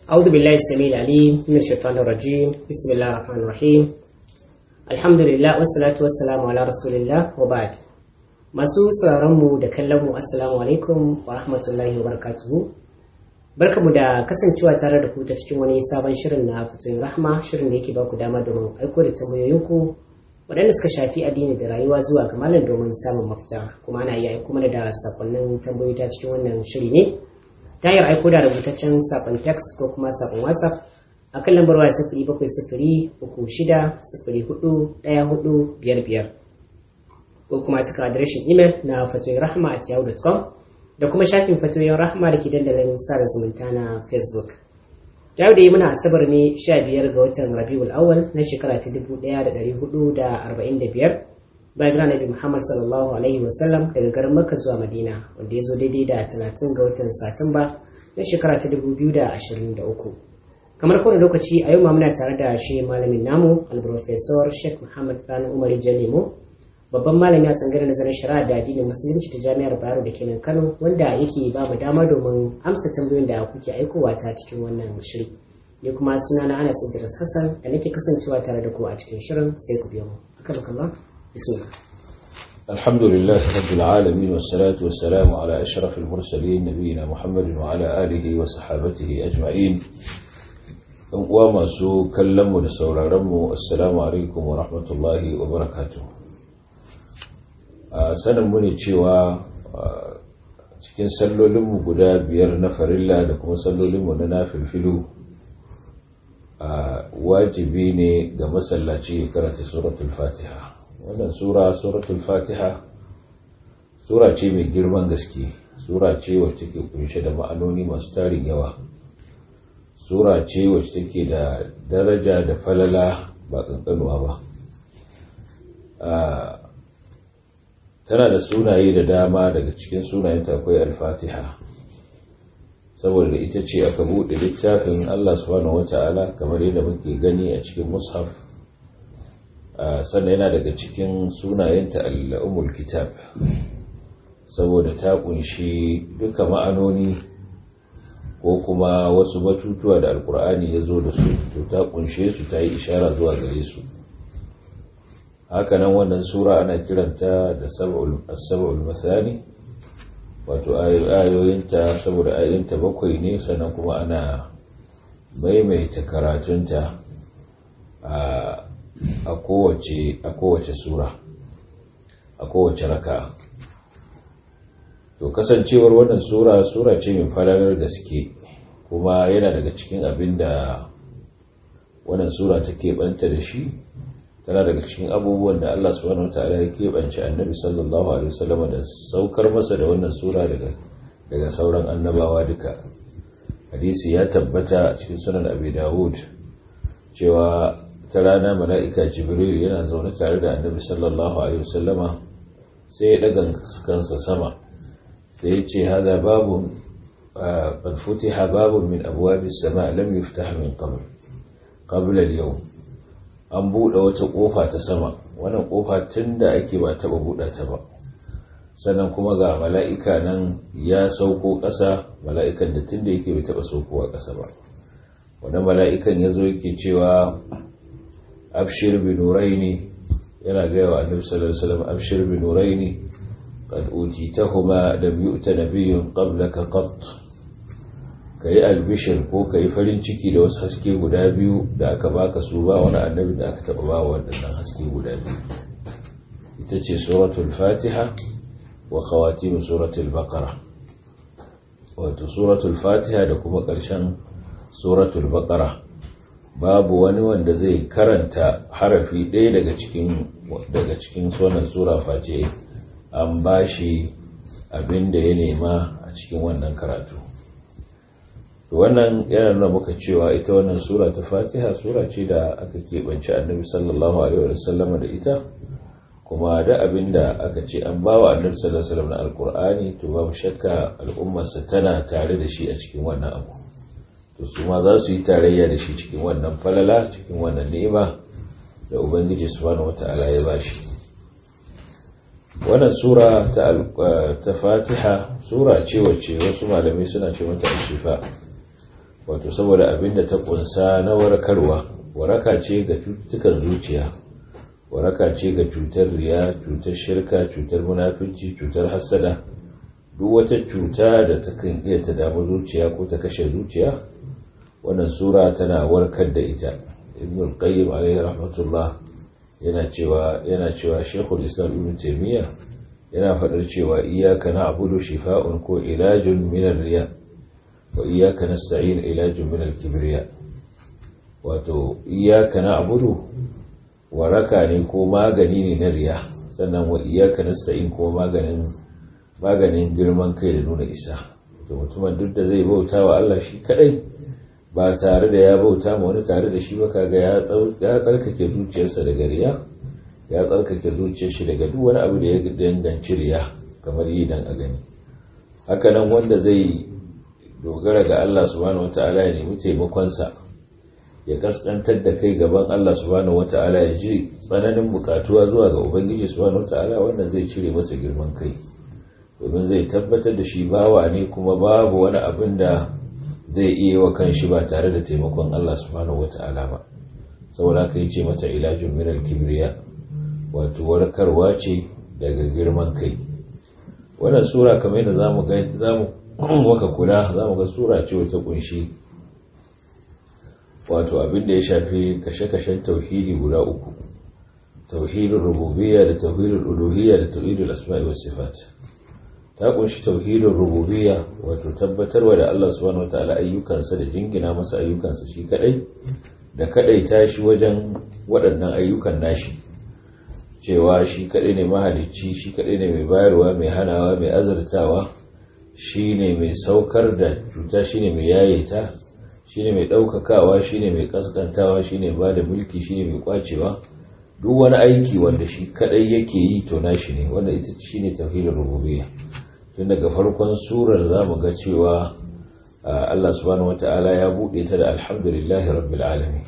أعوذ بالله السميع العليم من الشيطان الرجيم بسم الله الرحمن الرحيم الحمد لله والصلاة والسلام على رسول الله وبعد masu sauraronmu da kallonmu assalamu alaikum wa rahmatullahi wa barakatuhu barkamu da kasancewa tare da ku ta cikin wani sabon shirin na fitoyin rahma shirin da yake baku dama domin aiko da tambayoyinku waɗanda suka shafi addini da rayuwa zuwa ga malam domin samun mafita kuma ana iya aiko mana da sakonnin tambayoyi ta cikin wannan shiri ne ta hanyar aiko da rubutaccen sakon text ko kuma sakon whatsapp a kan lambar waya sifiri bakwai sifiri uku shida sifiri hudu ɗaya hudu biyar biyar ko kuma cikin adireshin imel na fatoyin rahama at yahoo.com da kuma shafin fatoyin rahama da ke dandalin sada zumunta na facebook yau da yi muna asabar ne 15 ga watan rabiul awal na shekara ta 1445 bayan jira nabi muhammad sallallahu alaihi wasallam daga garin makka zuwa madina wanda ya zo daidai da 30 ga watan satumba na shekara ta 2023 kamar kowane lokaci a yau ma muna tare da shi malamin namu alprofesor sheikh muhammad sani umar jalemo babban malami a tsangar nazarin shari'a da addinin musulunci ta jami'ar bayero da kenan kano wanda yake ba mu dama domin amsa tambayoyin da kuke aikowa ta cikin wannan shiri ni kuma suna na anas idris hassan da nake kasancewa tare da ku a cikin shirin sai ku biyo mu haka baka bismillah الحمد لله رب العالمين والصلاة والسلام على أشرف المرسلين نبينا محمد وعلى آله وصحابته أجمعين وما سو كلم ونسور رمو السلام عليكم ورحمة الله وبركاته sanin mu ne cewa cikin sallolinmu guda biyar na farilla da kuma sallolinmu na nafilfilu wajibi ne ga masallaci ya karanta suratul fatiha wannan sura suratul fatiha sura ce mai girman gaske sura ce wacce ke kunshe da ma'anoni masu tarin yawa sura ce wacce take da daraja da falala ba kankanuwa ba tana da sunaye da dama daga cikin sunayenta akwai al-fatiha saboda ita ce aka buɗe littafin Allah subhanahu wata'ala kamar yadda muke gani a cikin mushaf sannan yana daga cikin sunayenta al-umul kitab saboda ta kunshi duka ma'anoni ko kuma wasu batutuwa da alkur'ani ya zo da su to ta kunshe su ta yi ishara zuwa gare su hakanan wannan sura ana kiranta da sab'ul mathani wato ayoyinta saboda ayoyinta bakwai ne sannan kuma ana maimaita karatunta a kowace a kowace sura a kowace raka to kasancewar wannan sura sura ce mai falalar gaske kuma yana daga cikin abin da wannan sura take banta da shi tana daga cikin abubuwan da Allah subhanahu wataala ya keɓance annabi sallallahu alaihi wasallam da saukar masa da wannan sura daga daga sauran annabawa duka hadisi ya tabbata a cikin sunan abi dawud cewa ta rana mala'ika jibril yana zaune tare da annabi sallallahu alaihi wasallama sai ya daga kansa sama sai ya ce hada babu qad futiha babun min abwabis sama lam yuftah min qabl qabla al-yawm an buɗe wata ƙofa ta sama wannan ƙofa tun da ake ba taɓa buɗe ta ba sannan kuma ga mala'ika nan ya sauko ƙasa mala'ikan da tun da yake bai taɓa saukowa ƙasa ba wannan mala'ikan ya zo yake cewa abshir bi nuraini yana gaya wa annabi sallallahu alaihi wasallam abshir bi nuraini qad utitahuma lam yu'ta nabiyyun qablaka qatt ka yi albishir ko ka yi farin ciki da wasu haske guda biyu da aka baka su ba wani annabi da aka taba ba waɗannan haske guda biyu ita ce suratul fatiha wa khawatimu suratul baqara wato suratul fatiha da kuma ƙarshen suratul baqara babu wani wanda zai karanta harafi ɗaya daga cikin daga cikin wannan sura face an bashi abin da ya nema a cikin wannan karatu wannan yana nuna muka cewa ita wannan sura ta fatiha sura ce da aka keɓance annabi sallallahu alaihi wa sallama da ita kuma da abin da aka ce an bawa annabi sallallahu alaihi wasallam na alkur'ani to babu shakka al'ummarsa tana tare da shi a cikin wannan abu to su ma za su yi tarayya da shi cikin wannan falala cikin wannan ni'ima da ubangiji subhanahu wata'ala ya bashi wannan sura ta ta fatiha sura ce wacce wasu malamai suna ce mata al-shifa wato saboda abin da ta kunsa na warkarwa waraka ce ga cututtukan zuciya waraka ce ga cutar riya cutar shirka cutar munafici cutar hassada duk wata cuta da ta kan iya ta damu zuciya ko ta kashe zuciya wannan sura tana warkar da ita ibn al-qayyim alaihi rahmatullah yana cewa yana cewa shekul islam ibn taymiya yana faɗar cewa iyyaka na'budu shifa'un ko ilajun min ar-riya wa iyyaka nasta'in ilajun min al-kibriya wato iyyaka na'budu waraka ne ko magani ne na riya sannan wa iyyaka nasta'in ko maganin maganin girman kai da nuna isa to mutumin duk da zai bauta wa Allah shi kadai ba tare da ya bauta ma wani tare da shi ba kaga ya tsarkake zuciyarsa daga riya ya tsarkake zuciyar shi daga duk wani abu da ya danganci riya kamar yi dan a gani hakanan wanda zai dogara ga Allah subhanahu wata'ala ya nemi taimakonsa ya kaskantar da kai gaban Allah subhanahu wata'ala ya ji tsananin bukatuwa zuwa ga ubangiji subhanahu wata'ala wannan zai cire masa girman kai domin zai tabbatar da shi bawa ne kuma babu wani abin da zai iya wa kanshi ba tare da taimakon Allah subhanahu wata'ala ba saboda haka yace mata ilajun min al-kibriya wato warkarwa ce daga girman kai wannan sura kamar yadda zamu ga zamu waka kula zamu ga sura ce wata kunshi wato abin da ya shafi kashe-kashen tauhidi guda uku tauhidul rububiyya da tauhidul uluhiyya da tauhidul asma'i was sifat ta kunshi tauhidin rububiyya wato tabbatarwa da Allah subhanahu wataala ayyukansa da jingina masa ayyukansa shi kadai da kadai tashi wajen waɗannan ayyukan nashi cewa shi kadai ne mahalicci shi kadai ne mai bayarwa mai hanawa mai azurtawa shi ne mai saukar da cuta shi ne mai yayeta shi ne mai ɗaukakawa shi ne mai kaskantawa shi ne ba da mulki shi ne mai kwacewa duk wani aiki wanda shi kadai yake yi to nashi ne wanda ita shi ne tauhidin rububiyya tun daga farkon surar za mu ga cewa Allah subhanahu wata'ala ya buɗe ta da alhamdulillahi rabbil alamin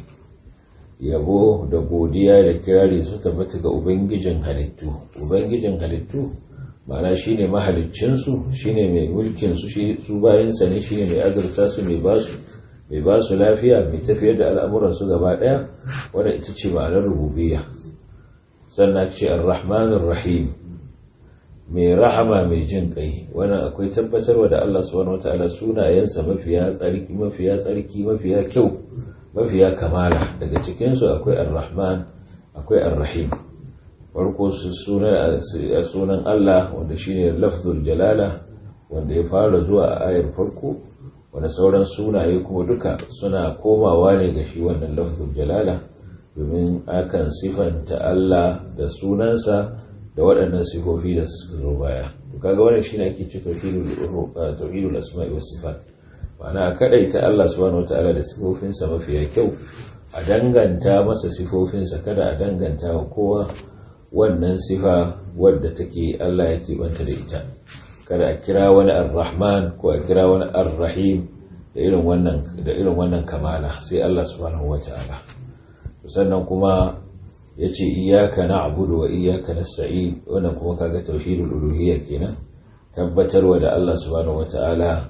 yabo da godiya da kirari su tabbata ga ubangijin halittu ubangijin halittu ma'ana shine mahaliccinsu shine mai mulkin su su bayansa ne shine mai azurta su mai basu mai basu lafiya mai tafiyar da al'amuran su gaba daya wanda ita ce ma'anar rububiyya sannan ce ar-rahmanir rahim mai rahama mai jin kai wannan akwai tabbatarwa da Allah subhanahu wataala sunayensa mafiya tsarki mafiya tsarki mafiya kyau mafiya kamala daga cikin su akwai ar-rahman akwai ar-rahim farko su sunan Allah wanda shine lafzul jalala wanda ya fara zuwa a ayar farko wanda sauran sunaye kuma duka suna komawa ne ga shi wannan lafzul jalala domin akan sifanta Allah da sunansa da waɗannan sifofi da suka zo baya to kaga wannan shine ake ce tauhidul asma'i was sifat ma'ana kadaita Allah subhanahu wataala da sifofinsa mafiya kyau a danganta masa sifofinsa kada a danganta wa kowa wannan sifa wadda take Allah ya tibanta da ita kada a kira wani ar-rahman ko a kira wani ar-rahim da irin wannan da irin wannan kamala sai Allah subhanahu wataala sannan kuma ya ce iyaka na abudu wa iyaka na sa'i wannan kuma kaga tauhidul uluhiyya kenan tabbatarwa da Allah subhanahu wata'ala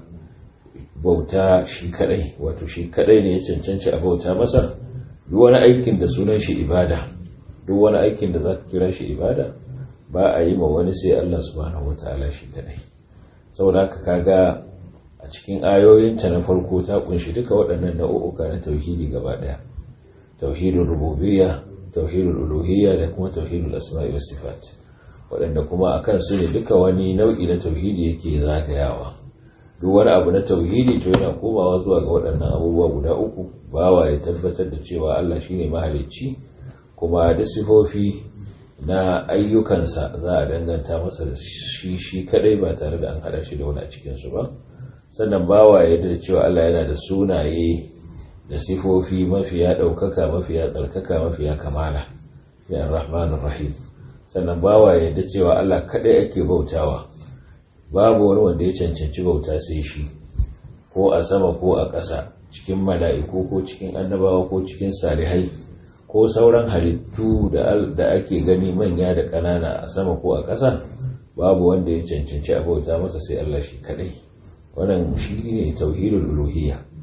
bauta shi kadai wato shi kadai ne ya cancanci a bauta masa duk wani aikin da sunan shi ibada duk wani aikin da zaka kira shi ibada ba a yi ma wani sai Allah subhanahu wata'ala shi kadai saboda haka kaga a cikin ayoyinta na farko ta kunshi duka waɗannan nau'uka na tauhidi gaba ɗaya tauhidul rububiyya tauhidul uluhiyya da kuma tauhidul asma'i was sifat waɗanda kuma akan su ne duka wani nau'i na tauhidi yake zagayawa duk wani abu na tauhidi to yana komawa zuwa ga waɗannan abubuwa guda uku bawa ya tabbatar da cewa Allah shine mahalicci kuma da sifofi na ayyukansa za a danganta masa da shi shi kadai ba tare da an hada shi da wani a cikin su ba sannan bawa ya da cewa Allah yana da sunaye da sifofi mafiya ɗaukaka mafiya tsarkaka mafiya kamala ya rahmanur rahim sannan bawa yadda cewa Allah kaɗai ake bautawa babu wani wanda ya cancanci bauta sai shi ko a sama ko a ƙasa cikin mala'iku ko cikin annabawa ko cikin salihai ko sauran halittu da ake gani manya da ƙanana a sama ko a ƙasa babu wanda ya cancanci a bauta masa sai Allah shi kaɗai wannan shi ne tauhidul uluhiyya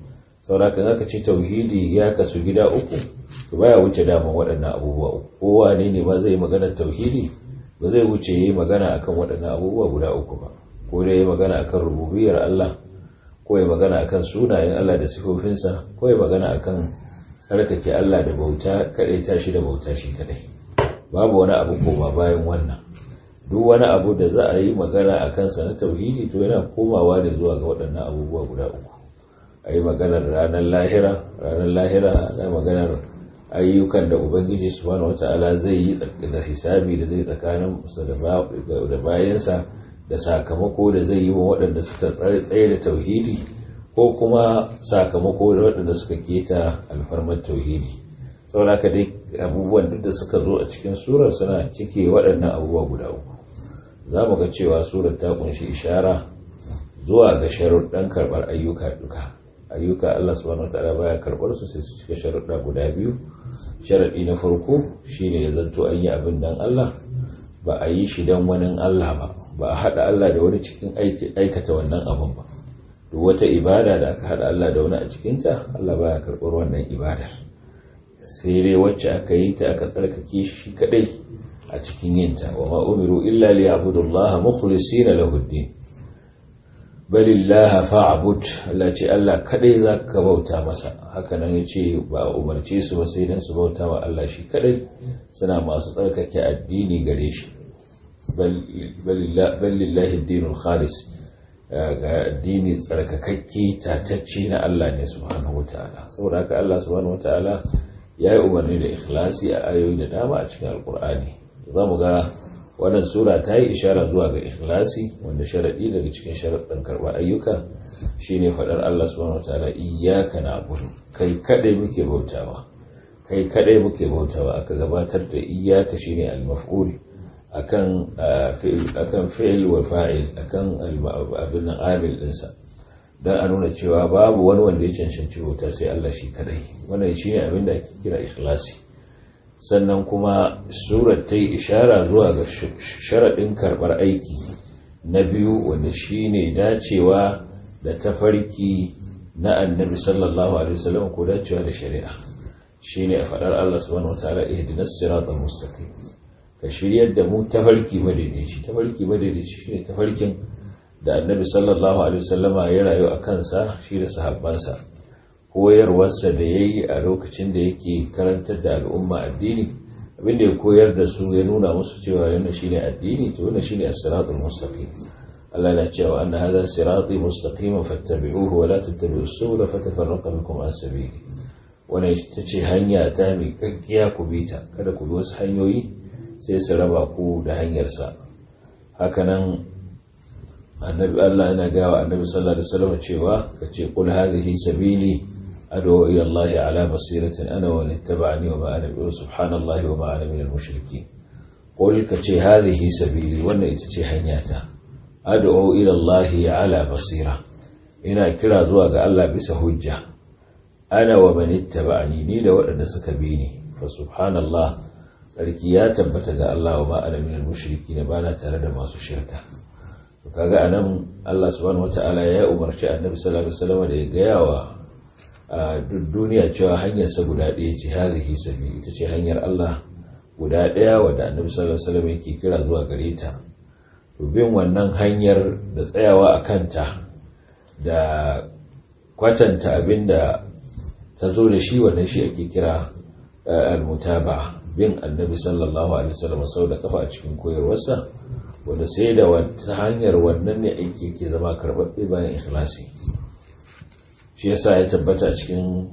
sauraka zaka ce tauhidi ya kasu gida uku to baya wuce daman waɗannan abubuwa uku kowa ne ne ba zai magana tauhidi ba zai wuce yi magana akan waɗannan abubuwa guda uku ba ko dai yi magana akan rububiyar Allah ko ya magana akan sunayen Allah da sifofinsa ko ya magana akan tsarkake Allah da bauta kadai tashi da bauta shi kadai babu wani abu koma bayan wannan duk wani abu da za a yi magana a kansa na tauhidi to yana komawa ne zuwa ga waɗannan abubuwa guda uku a yi maganar ranar lahira ranar lahira na maganar ayyukan da ubangiji subhanahu wata'ala zai yi da hisabi da zai tsakanin da bayansa da sakamako da zai yi wa waɗanda suka tsaye da tauhidi ko kuma sakamako da waɗanda suka keta alfarmar tauhidi saboda haka dai abubuwan duk da suka zo a cikin surar suna cike waɗannan abubuwa guda uku za mu ga cewa surar ta kunshi ishara zuwa ga sharuɗan karɓar ayyuka duka ayyuka Allah subhanahu wataala baya karɓar su sai su cika sharuɗa guda biyu sharaɗi na farko shine ya zanto an yi abin dan Allah ba a yi shi dan wani Allah ba ba a haɗa Allah da wani cikin aikata wannan abin ba duk wata ibada da aka haɗa Allah da wani a cikinta Allah baya karɓar wannan ibadar sai dai wacce aka yi ta aka tsarkake shi kadai a cikin yinta wa ma umiru illa li ya'budullaha mukhlisina lahu ad-din balillaha fa'bud Allah ce Allah kadai zaka bauta masa haka nan yace ba umarce su ba sai dan su bauta wa Allah shi kadai suna masu tsarkake addini gare shi balillahi ad-dinul khalis ga addini tsarkakakke tatacce na Allah ne subhanahu wataala saboda haka Allah subhanahu wataala ya yi umarni da ikhlasi a ayoyi da dama a cikin alkur'ani za mu ga wannan sura ta yi ishara zuwa ga ikhlasi wanda sharaɗi daga cikin sharaɗin karɓar ayyuka shine faɗar Allah subhanahu wataala iyyaka na'budu kai kadai muke bautawa kai kadai muke bautawa aka gabatar da iyyaka shine al-maf'ul akan akan fi'il wa fa'il akan abin nan amil dinsa don a nuna cewa babu wani wanda ya cancanci bauta sai Allah shi kadai wannan shi ne abin da ake kira ikhlasi sannan kuma surar ta yi ishara zuwa ga sharaɗin karɓar aiki na biyu wanda shi ne dacewa da tafarki na annabi sallallahu alaihi wasallam ko dacewa da shari'a shi ne a faɗar Allah subhanahu wataala ihdinas siratal mustaqim ka shiryar da mu tafarki madaidaici tafarki madaidaici shine tafarkin da annabi sallallahu alaihi wasallama ya rayu a kansa shi da sahabbansa koyarwarsa da ya yi a lokacin da yake karantar da al'umma addini abinda ya koyar da su ya nuna musu cewa yana shi ne addini to yana shi ne as-siratul mustaqim Allah na cewa anna hadha sirati mustaqiman fattabi'uhu wa la tattabi'us subula fatafarraqa bikum an sabili wannan ita ce hanya ta mai kakkiya ku bi ta kada ku bi wasu hanyoyi sai su raba ku da hanyarsa hakanan annabi Allah yana gawa annabi sallallahu alaihi wasallam cewa kace qul hadhihi sabili ad'u ila Allah ala basiratin ana wa ittaba'ani wa ma ana bi subhanallahi wa ma ana min al-mushrikeen qul kace hadhihi sabili wannan ita ce hanyata ad'u ila Allah ala basira ina kira zuwa ga Allah bisa hujja ana wa man ittaba'ani ni da waɗanda suka bi ni fa subhanallah sarki ya tabbata ga Allah wa ma ana min al-mushrikeen bana tare da masu shirka kaga anan Allah subhanahu wata'ala ya umarci annabi sallallahu alaihi wasallam da ya gaya wa duk duniya cewa hanyar sa guda ɗaya ce hazihi sabi ita ce hanyar Allah guda ɗaya wadda annabi sallallahu alaihi wasallam yake kira zuwa gare ta to bin wannan hanyar da tsayawa a kanta da kwatanta abinda ta zo da shi wannan shi ake kira al-mutaba bin annabi sallallahu alaihi wasallam sau da kafa a cikin koyarwarsa wanda sai da wata hanyar wannan ne aiki ke zama karɓaɓɓe bayan ikhlasi shi yasa ya tabbata a cikin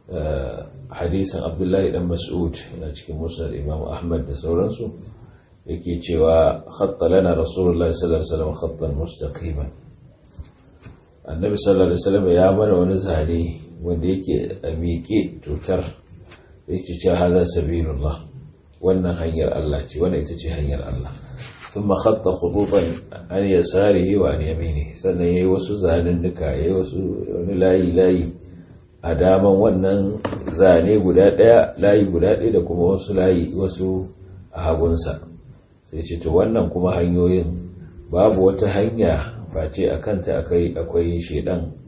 hadisin abdullahi dan mas'ud yana cikin musnad imam ahmad da sauransu yake cewa khatta lana rasulullahi sallallahu alaihi wasallam khattan mustaqiman annabi sallallahu alaihi wasallam ya mana wani zane wanda yake a miƙe tutar yake cewa hada sabilullah wannan hanyar Allah ce wannan ita ce hanyar Allah ثم خط خطوطا عن يساره وعن يمينه sannan yayi wasu zanennuka yayi wasu wani layi layi a daman wannan zane guda daya layi guda daya da kuma wasu layi wasu a hagunsa sai ce to wannan kuma hanyoyin babu wata hanya face a kanta akai akwai shedan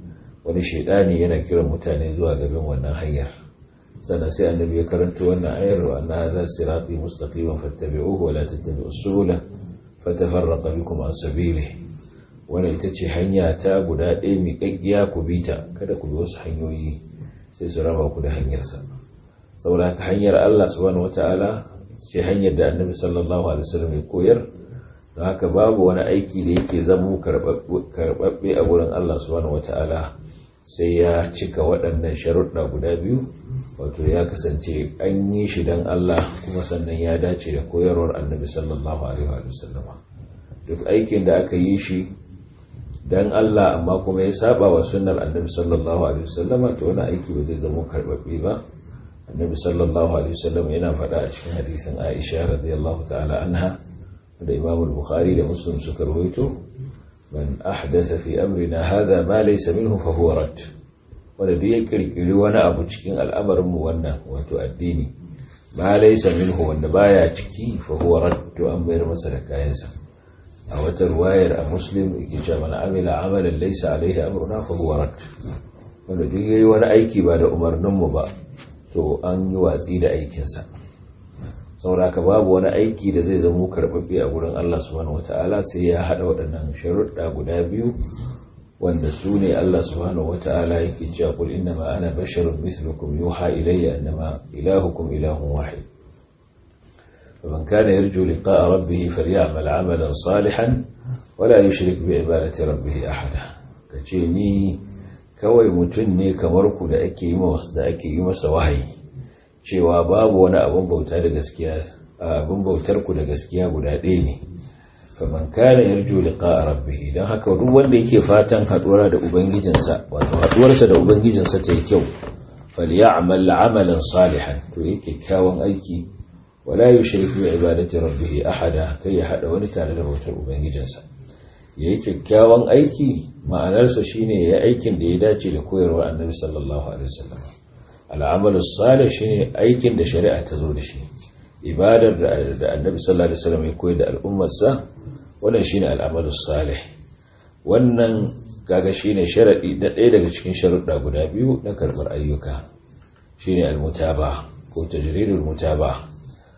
wani shaidani yana kiran mutane zuwa gaban wannan hanyar sannan sai annabi ya karanta wannan ayar wa anna hadha sirati mustaqiman fattabi'uhu wa la tattabi'us subula fatafarraqa bikum an sabilihi wannan ita ce hanya ta guda ɗaya mai ƙaƙƙiya ku bi ta kada ku bi wasu hanyoyi sai su raba ku da hanyarsa saboda haka hanyar Allah subhanahu wata'ala ce hanyar da annabi sallallahu alaihi wasallam ya koyar don haka babu wani aiki da yake zamo karɓaɓɓe a wurin Allah subhanahu wata'ala sai ya cika waɗannan sharuɗa guda biyu wato ya kasance an yi shi don Allah kuma sannan ya dace da koyarwar annabi sallallahu alaihi wasallama duk aikin da aka yi shi dan Allah amma kuma ya saba wa sunnar annabi sallallahu alaihi wasallam to wani aiki ba zai zama karbabbe ba annabi sallallahu alaihi wasallam yana faɗa a cikin hadisin Aisha radiyallahu ta'ala anha da Imam al-Bukhari da Muslim suka rawaito man ahdatha fi amrina hadha ma laysa minhu fa huwa rad wanda duk ya kirkiri wani abu cikin al'amarin mu wannan wato addini ma laysa minhu wanda baya ciki fa huwa rad to an bayar masa da kayansa a wata ruwayar a muslim yake cewa mana amila amalan laysa alaihi amruna fa huwa rad wanda duk yayi wani aiki ba da umarnin mu ba to an yi watsi da aikinsa sauraka babu wani aiki da zai zama karɓaɓɓe a gurin Allah subhanahu wata'ala sai ya haɗa waɗannan sharuɗa guda biyu wanda su ne Allah subhanahu wata'ala yake cewa qul innama ana basharun mithlukum yuha ilayya annama ilahukum ilahun wahid فمن كان يرجو لقاء ربه فليعمل عملا صالحا ولا يشرك بعبادة ربه أحدا كتشيني kawai mutum ne kamar ku da ake yi da ake yi masa wahayi cewa babu wani abin bauta da gaskiya abin bautar ku da gaskiya guda ɗaya ne faman kana yarju liqa rabbih dan haka duk wanda yake fatan haduwa da ubangijinsa wato haduwarsa da ubangijinsa ta yi kyau falyamal amalan salihan to yake kyawun aiki wala yushrik bi ibadati rabbih ahada kai ya hada wani tare da bautar ubangijinsa yayi kyakkyawan aiki ma'anarsa shine ya aikin da ya dace da koyarwar annabi sallallahu alaihi wasallam al'amalu salih shine aikin da shari'a ta zo da shi ibadar da annabi sallallahu alaihi wasallam ya koyar da al'ummarsa wannan shine al'amalu salih wannan kaga shine sharadi da ɗaya daga cikin sharuɗa guda biyu na karɓar ayyuka shine al-mutaba ko tajridul mutaba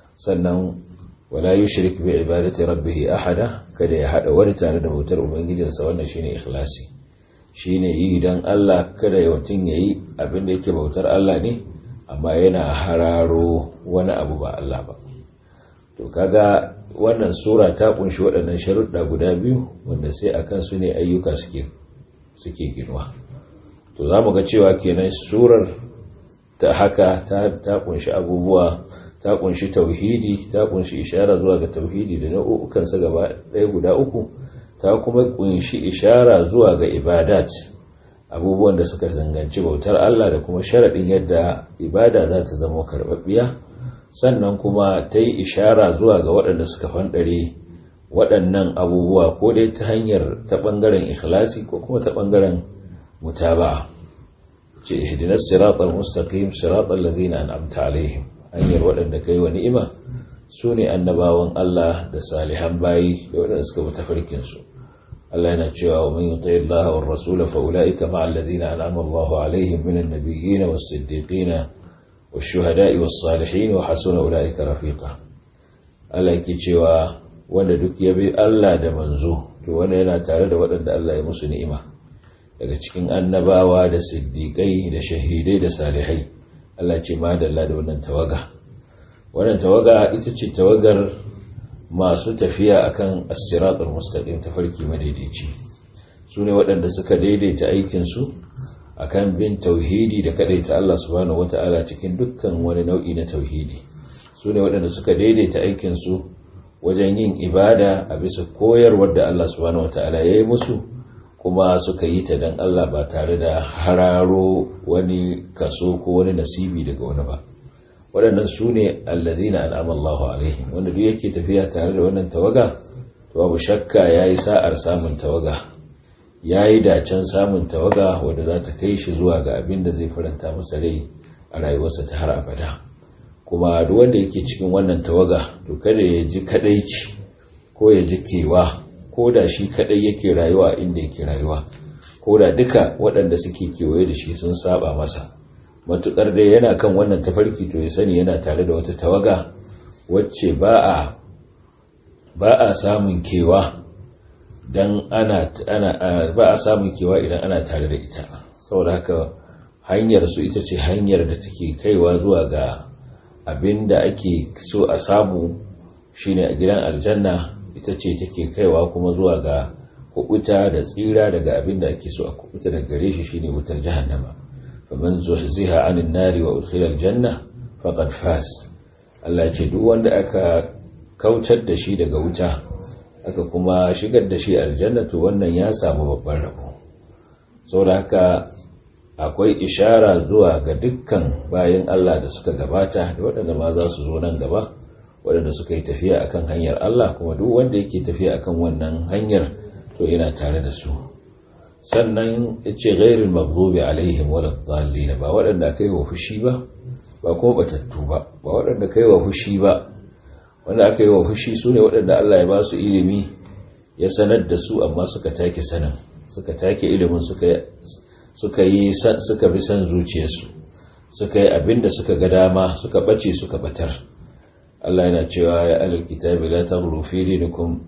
sannan wala yushrik bi ibadati rabbih ahada kada ya hada wani tare da bautar ubangijinsa wannan shine ikhlasi shine yi dan Allah kada ya mutun yayi abin da yake bautar Allah ne amma yana hararo wani abu ba Allah ba to kaga wannan sura ta kunshi waɗannan sharuɗa guda biyu wanda sai akan su ne ayyuka suke suke ginuwa to zamu ga cewa kenan surar ta haka ta ta kunshi abubuwa ta kunshi tauhidi ta kunshi ishara zuwa ga tauhidi da nau'ukansa gaba ɗaya guda uku ta kuma kunshi ishara zuwa ga ibadat abubuwan da suka zanganci bautar Allah da kuma sharaɗin yadda ibada za ta zama karɓaɓɓiya sannan kuma ta yi ishara zuwa ga waɗanda suka fanɗare waɗannan abubuwa ko dai ta hanyar ta ɓangaren ikhlasi ko kuma ta ɓangaren mutaba ce ihdinas siratal mustaqim siratal ladina an'amta alaihim hanyar waɗanda kai wa ni'ima su ne annabawan Allah da salihan bayi da waɗanda suka bi tafarkinsu Allah yana cewa wa man yuti Allah wa rasula fa ulaika ma'a alladhina an'ama Allahu alaihim minan nabiyyin was-siddiqin wash-shuhada'i was-salihin wa hasuna ulaika rafiqa Allah yake cewa wanda duk ya bi Allah da manzo to wanda yana tare da waɗanda Allah ya musu ni'ima daga cikin annabawa da siddiqai da shahidai da salihai Allah ce madalla da wannan tawaga wannan tawaga ita ce tawagar masu tafiya akan as-siratul mustaqim tafarki madaidaici su ne waɗanda suka daidaita aikinsu akan bin tauhidi da kadaita Allah subhanahu wata'ala cikin dukkan wani nau'i na tauhidi su ne waɗanda suka daidaita aikinsu wajen yin ibada a bisa koyarwar da Allah subhanahu wata'ala ya yi musu kuma suka yi ta don Allah ba tare da hararo wani kaso ko wani nasibi daga wani ba waɗannan su ne allazina an'ama Allahu alaihim wanda duk yake tafiya tare da wannan tawaga to babu shakka yayi sa'ar samun tawaga yayi dacen samun tawaga wanda za ta kai shi zuwa ga abin da zai faranta masa rai a rayuwarsa ta har abada kuma duk wanda yake cikin wannan tawaga to kada ya ji kadaici ko ya ji kewa ko da shi kadai yake rayuwa inda yake rayuwa ko da duka waɗanda suke kewaye da shi sun saba masa matuƙar dai yana kan wannan tafarki to ya sani yana tare da wata tawaga wacce ba a ba a samun kewa dan ana ana ba a samun kewa idan ana tare da ita saboda haka hanyar su ita ce hanyar da take kaiwa zuwa ga abin da ake so a samu shine a gidan aljanna ita ce take kaiwa kuma zuwa ga kubuta da tsira daga abin da ake so a kubuta daga gare shi shine wutar jahannama faman zuhziha anin nari wa udkhila aljanna faqad faz Allah ya ce duk wanda aka kautar da shi daga wuta aka kuma shigar da shi aljanna to wannan ya samu babban rabo saboda haka akwai ishara zuwa ga dukkan bayan Allah da suka gabata da waɗanda ma za su zo nan gaba waɗanda suka yi tafiya akan hanyar Allah kuma duk wanda yake tafiya akan wannan hanyar to yana tare da su sannan ya ce gairin maghdubi alaihim wala dhallin ba waɗanda aka yi wa fushi ba ba kuma batattu ba ba waɗanda aka yi wa fushi ba wanda aka yi wa fushi su ne waɗanda Allah ya ba su ilimi ya sanar da su amma suka take sanin suka take ilimin suka suka yi suka bi san zuciyarsu suka yi abin da suka ga dama suka bace suka batar Allah yana cewa ya alal kitabi la taghlu fi dinikum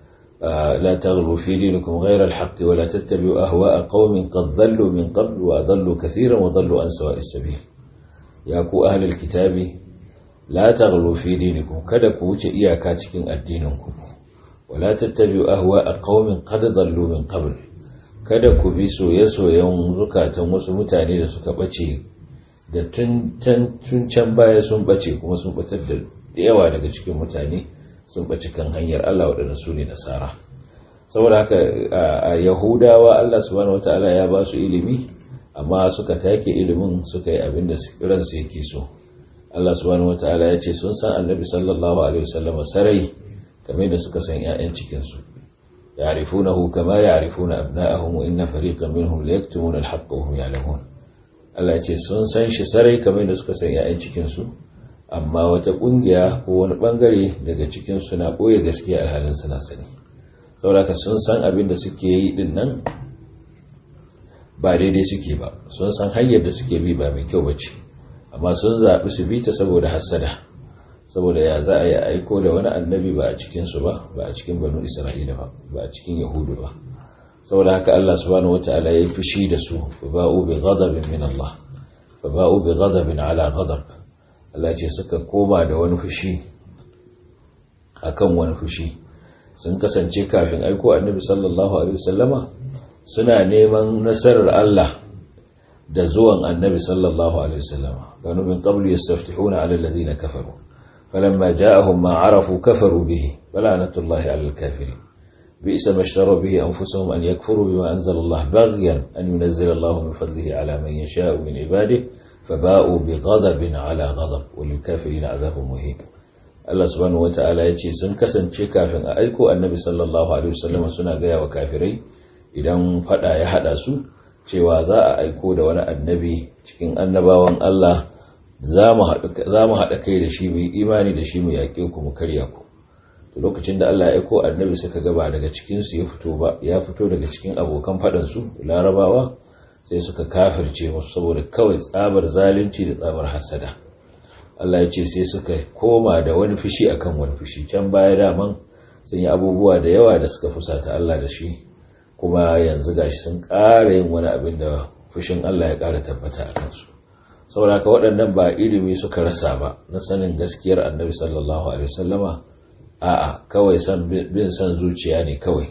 لا تغلوا في دينكم غير الحق ولا تتبعوا أهواء قوم قد ضلوا من قبل وأضلوا كثيرا وضلوا عن سواء السبيل يا كو أهل الكتاب لا تغلوا في دينكم kada ku wuce iyaka cikin addininku wala tattabi'u ahwa'a qaumin qad dhallu min qabl kada ku bi soye-soyen zukatan wasu mutane da suka bace da tun can baya sun bace kuma sun batar da yawa daga cikin mutane sun ɓaci kan hanyar Allah waɗanda su ne nasara saboda haka a yahudawa Allah subhanahu wata'ala ya ba su ilimi amma suka take ilimin suka yi abin da ransu yake so Allah subhanahu wata'ala ya ce sun san annabi sallallahu alaihi wasallam sarai kamar da suka san 'ya'yan cikinsu ya'rifunahu kama ya'rifuna abna'ahum wa inna fariqan minhum la yaktumuna al-haqqa wa hum ya'lamun Allah ya ce sun san shi sarai kamar da suka san 'ya'yan cikinsu amma wata kungiya ko wani bangare daga cikin suna ɓoye gaskiya alhalin suna sani saboda sun san abin da suke yi din nan ba daidai suke ba sun san hanyar da suke bi ba mai kyau bace amma sun zaɓi su bi ta saboda hasada saboda ya za a yi aiko da wani annabi ba a cikinsu ba ba a cikin banu isra'ila ba ba a cikin yahudu ba saboda haka allah subhanahu wataala ya yi fushi da su fa ba'u bi ghadabin min allah fa ba'u bi ghadabin ala ghadab Allah ce suka koma da wani fushi akan wani fushi sun kasance kafin aiko annabi sallallahu alaihi wasallama suna neman nasarar Allah da zuwan annabi sallallahu alaihi wasallama kanu min qablu yastaftihuna ala alladhina kafaru falamma ja'ahum ma arafu kafaru bihi falanatullahi ala alkafirin بئس ما اشتروا به أنفسهم أن يكفروا بما أنزل الله بغيا أن ينزل الله من فضله على من يشاء من عباده فباءوا بغضب على غضب وللكافرين عذاب مهين Allah subhanahu wata'ala ya ce sun kasance kafin a aiko annabi sallallahu alaihi wasallam suna gaya wa kafirai idan fada ya hada su cewa za a aiko da wani annabi cikin annabawan Allah za mu haɗa kai da shi mu yi imani da shi mu yaƙe ku mu karya ku to lokacin da Allah ya aiko annabi suka gaba daga cikin su ya fito ba ya fito daga cikin abokan faɗan su larabawa sai suka kafirce musu saboda kawai tsabar zalunci da tsabar hasada Allah ya ce sai suka koma da wani fushi akan wani fushi can baya daman sun yi abubuwa da yawa da suka fusata Allah da shi kuma yanzu gashi sun ƙara yin wani abin da fushin Allah ya ƙara tabbata a kansu saboda ka waɗannan ba ilimi suka rasa ba na sanin gaskiyar annabi sallallahu alaihi wasallama a'a kawai san bin san zuciya ne kawai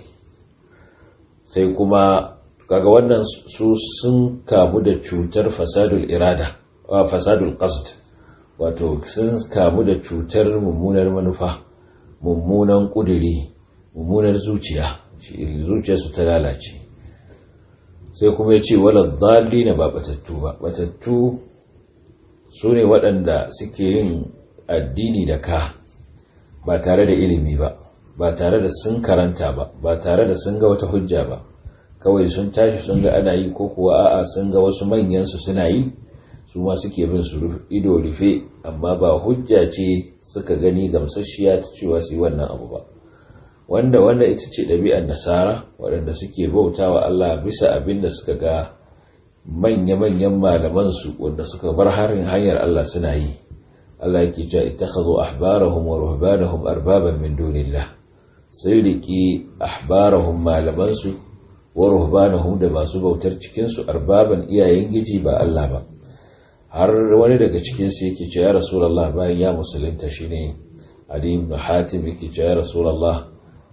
sai kuma kaga wannan su sun kamu da cutar fasadul irada wa fasadul qasd wato sun kamu da cutar mummunar manufa mummunan kuduri mummunar zuciya zuciyarsu ta lalace sai kuma ya ce wala dalli na ba batattu ba batattu su ne waɗanda suke yin addini da ka ba tare da ilimi ba ba tare da sun karanta ba ba tare da sun ga wata hujja ba kawai sun tashi sun ga ana yi ko kuwa a'a sun ga wasu manyan su suna yi su ma suke bin su ido rufe amma ba hujja ce suka gani gamsasshiya ta cewa su yi wannan abu ba wanda wanda ita ce ɗabi'ar nasara waɗanda suke bauta wa Allah bisa abin da suka ga manya-manyan malamansu wanda suka bar harin hanyar Allah suna yi Allah yake cewa ittakhadhu ahbarahum wa ruhbanahum arbaban min dunillah sai riki ahbarahum malamansu wa ruhbanahum da masu bautar cikin su arbaban iyayen giji ba Allah ba har wani daga cikin su yake cewa ya rasulullah bayan ya musulunta shine Ali ibn Hatim yake cewa ya rasulullah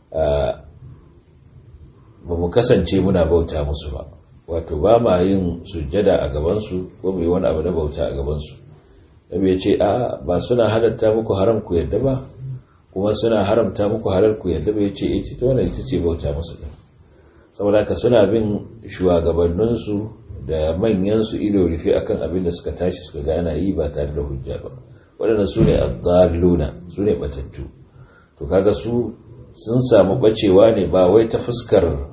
ba mu kasance muna bauta musu ba wato ba ma yin sujjada a gabansu ko mai wani abu na bauta a gabansu nabi ya ce a ba suna halatta muku haram ku yadda ba kuma suna haramta muku halal ku yadda ba ya ce ita ta wannan ita ce bauta musu ɗin saboda haka suna bin shugabanninsu da manyansu ido rufe akan abin da suka tashi suka ga ana yi ba tare da hujja ba waɗanda su ne azzaluna su ne batattu to kaga su sun samu bacewa ne ba wai ta fuskar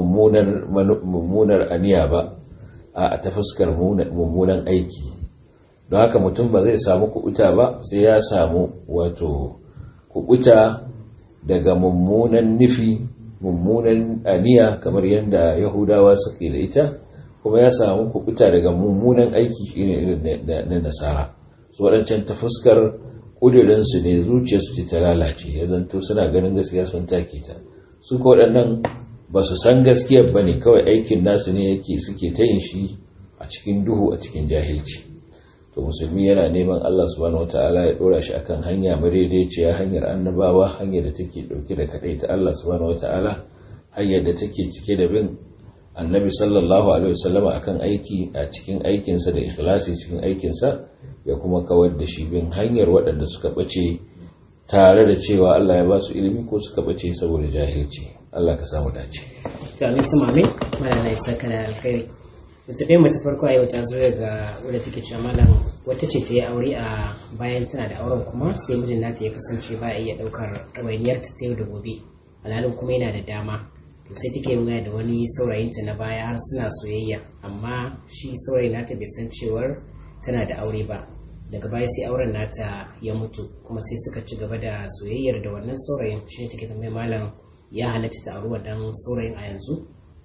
mummunar aniya ba a ta fuskar mummunan aiki don haka mutum ba zai samu kuɓuta ba sai ya samu wato kuɓuta daga mummunan nufi mummunan aniya kamar yadda yahudawa suke da ita kuma ya samu kuɓuta daga mummunan aiki irin na nasara su waɗancan ta fuskar ƙudurinsu ne zuciyarsu ce ta lalace ya zanto suna ganin gaskiya sun take ta su ko waɗannan ba su san gaskiyar ba ne kawai aikin nasu ne yake suke ta yin shi a cikin duhu a cikin jahilci to musulmi yana neman Allah subhanahu wataala ya dora shi akan hanya madaidaiciya hanyar annabawa hanyar da take dauke da kadai ta Allah subhanahu wataala hanyar da take cike da bin annabi sallallahu alaihi wasallama akan aiki a cikin aikinsa da ikhlasi cikin aikinsa ya kuma kawar da shi bin hanyar waɗanda suka bace tare da cewa Allah ya ba su ilimi ko suka bace saboda jahilci Allah ka samu dace to amin su mame malala ya saka da alkhairi wata ɗaya mace farko a yau ta zo daga wadda take cewa malam wata ce ta yi aure a bayan tana da auren kuma sai mijin nata ya kasance ba a iya ɗaukar ɗawainiyar ta yau da gobe alhalin kuma yana da dama to sai take nuna da wani saurayinta na baya har suna soyayya amma shi saurayin nata bai san cewar tana da aure ba daga baya sai auren nata ya mutu kuma sai suka ci gaba da soyayyar da wannan saurayin shi ne take tambayar malam ya halatta ta auri wannan saurayin a yanzu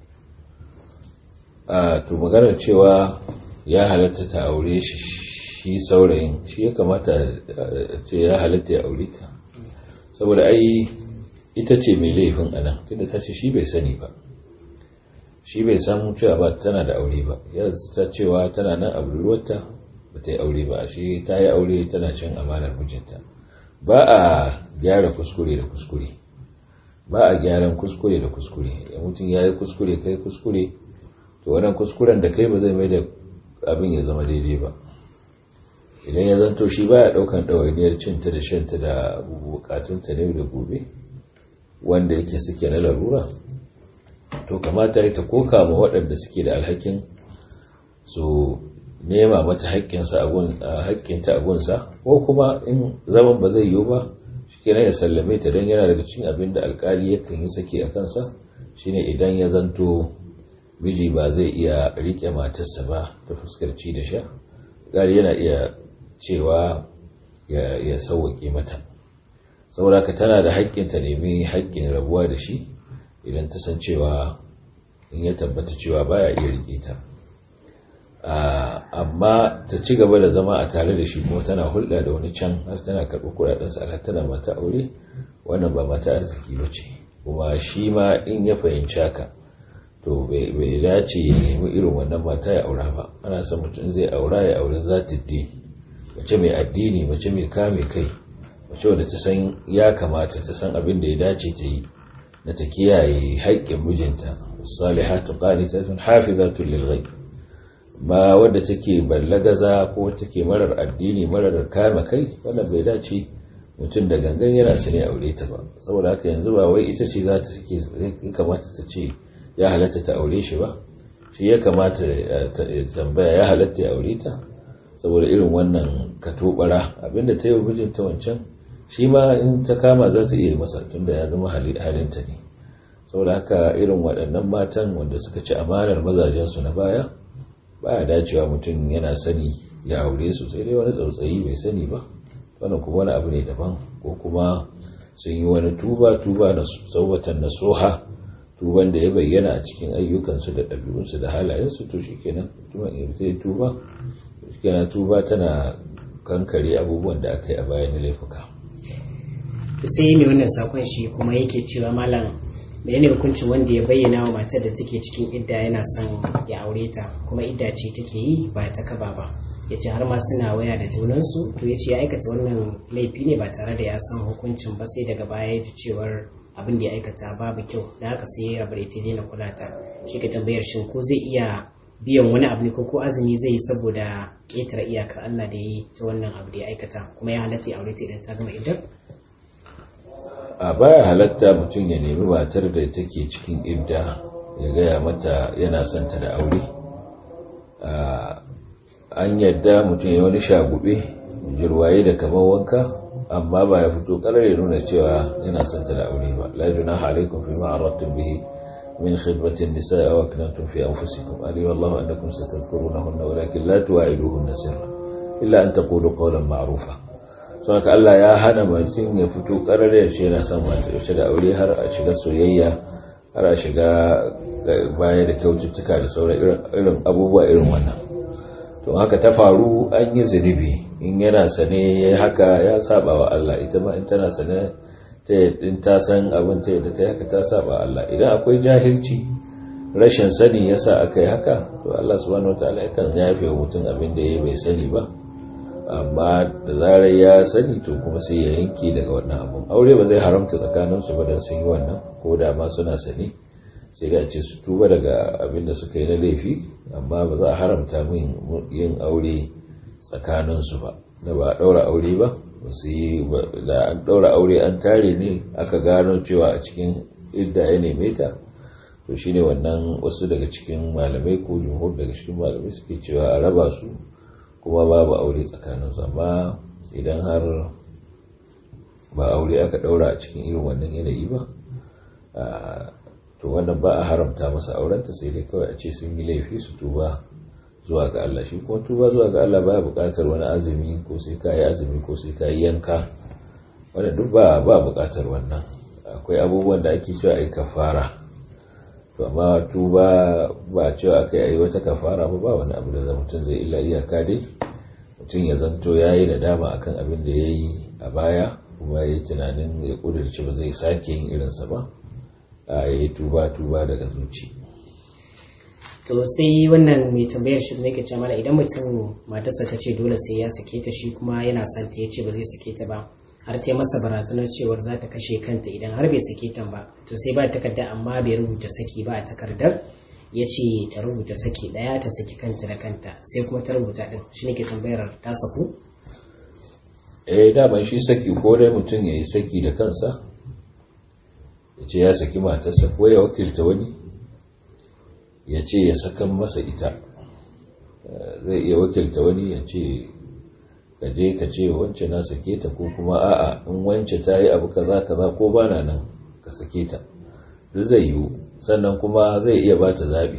a to maganar cewa ya halatta ta aure shi shi saurayin shi ya kamata ce ya halatta ya aure ta saboda ai ita ce mai laifin anan tunda ta ce shi bai sani ba shi bai san cewa ba tana da aure ba ya ta cewa tana nan a budurwarta ba ta yi aure ba shi ta yi aure tana cin amanar mijinta ba a gyara kuskure da kuskure ba a gyaran kuskure da kuskure da mutum ya yi kuskure kai kuskure to wannan kuskuren da kai ba zai mai da abin ya zama daidai ba idan ya zanto shi baya daukan ɗawainiyar cinta da shanta da bukatunta ne da gobe wanda yake suke na larura to kamata ita koka ma waɗanda suke da alhakin su nema mata haƙƙinta a gunsa ko kuma in zaman ba zai yiwu ba shi kenan ya sallame ta don yana daga cikin abin da alkali yakan yi sake a kansa shine idan ya zanto miji ba zai iya riƙe matarsa ba ta fuskar ci da sha alkali yana iya cewa ya sauwaƙe mata saboda ka tana da haƙƙin ta nemi haƙƙin rabuwa da shi idan ta san cewa in ya tabbata cewa baya iya riƙe ta amma ta ci gaba da zama a tare da shi kuma tana hulɗa da wani can har tana karɓi kuɗaɗensa har tana mata aure wannan ba mata arziki ba ce kuma shi ma in ya fahimci haka to bai dace ya nemi irin wannan mata ya aura ba ana son mutum zai aura ya aure za ta mace mai addini mace mai kame kai mace wadda ta san ya kamata ta san abin da ya dace ta yi na ta kiyaye haƙƙin mijinta salihatu qanitatun hafizatun lil ghaib ba wadda take ballagaza ko take marar addini marar kame kai wannan bai dace mutum da gangan yana sane aure ta ba saboda haka yanzu ba wai ita ce za ta take kamata ta ce ya halatta ta aure shi ba shi ya kamata ta tambaya ya halatta ya aure ta saboda irin wannan katobara abinda ta yi wa mijinta wancan shi ma in ta kama za ta iya masa tunda ya zama halinta ne saboda haka irin waɗannan matan wanda suka ci amanar mazajensu na baya baya dacewa mutum yana sani ya aure su sai dai wani tsautsayi bai sani ba wannan kuma wani abu ne daban ko kuma sun yi wani tuba tuba na tsaubatan nasuha tuban da ya bayyana a cikin ayyukansu da ɗabi'unsu da halayensu to shi kenan tuban ya zai tuba shi kenan tuba tana kankare abubuwan da aka yi a bayan laifuka sai mai wannan sakon shi kuma yake cewa malam menene hukuncin wanda ya bayyana wa matar da take cikin idda yana son ya aure ta kuma idda ce take yi ba ta kaba ba ya ce har ma suna waya da junansu to ya ce ya aikata wannan laifi ne ba tare da ya san hukuncin ba sai daga baya ya ji cewar abin da ya aikata babu kyau da haka sai ya rabu da ita daina kula ta shi ka tambayar shin ko zai iya biyan wani abu ne ko ko azumi zai yi saboda ƙetare iyakar Allah da ya yi ta wannan abu da ya aikata kuma ya halatta ya aure ta idan ta gama idan a baya halatta mutum ya nemi matar da take cikin idda ya gaya mata yana son ta da aure an yadda mutum ya wani shagube jirwaye da kamar wanka amma ba ya fito karar ya nuna cewa yana son ta da aure ba la junaha alaikum fi ma aradtum bihi min khidmati an-nisaa aw aknantum fi anfusikum ali wallahu annakum satadhkurunahunna walakin la tuwa'iduhunna sirra illa an taqulu qawlan ma'rufa sau haka Allah ya hana mutum ya fito karar ya ce yana son mata yaushe da aure har a shiga soyayya har a shiga baya da kyaututtuka da sauran irin abubuwa irin wannan to haka ta faru an yi zunubi in yana sane ya haka ya saba wa Allah ita ma in tana sane ta in ta san abin ta yadda ta haka ta saba Allah idan akwai jahilci rashin sani yasa aka yi haka to Allah subhanahu wataala yakan yafe wa mutum abin da ya bai sani ba amma da zarar ya sani to kuma sai ya yanke daga wannan abun aure ba zai haramta tsakaninsu ba don sun yi wannan ko da ma suna sani sai da ce su tuba daga abin da suka yi na laifi amma ba za a haramta min yin aure tsakaninsu ba da ba a ɗaura aure ba su yi da an ɗaura aure an tare ne aka gano cewa a cikin idda ya neme ta to shine wannan wasu daga cikin malamai ko jumhur daga cikin malamai suke cewa a raba su kuma babu aure tsakaninsu amma idan har ba aure aka daura a cikin irin wannan yanayi ba to wannan ba a haramta masa aurenta sai dai kawai a ce sun yi laifi su tuba zuwa ga Allah shi kuma tuba zuwa ga Allah baya buƙatar wani azumi ko sai ka yi azumi ko sai ka yi yanka wanda duk ba ba buƙatar wannan akwai abubuwan da ake cewa ai kafara to amma tuba ba cewa aka yi wata kafara ba ba wani abu da mutum zai illa iyaka dai mutum ya zanto ya yi nadama akan abin da ya yi a baya kuma ya yi tunanin ya kudurci ba zai sake yin irinsa ba a ya yi tuba tuba daga zuci to sai wannan mai tambayar shi ne ke ce mana idan mutum matarsa ta ce dole sai ya sake ta shi kuma yana son ta ya ce ba zai sake ta ba har ta masa barazanar cewar za ta kashe kanta idan har bai sake ta ba to sai ba takarda amma bai rubuta saki ba a takardar ya ce ta rubuta saki daya ta saki kanta da kanta sai kuma ta rubuta din shi ne ke tambayar ta saku eh daman shi saki ko dai mutum ya yi saki da kansa ya ce ya saki matarsa ko ya wakilta wani ya ce ya sakan masa ita zai iya wakilta wani ya ce ka je ka ce wance na sake ta ko kuma a'a in wance ta yi abu kaza kaza ko bana nan ka sake ta duk zai yiwu sannan kuma zai iya ba ta zaɓi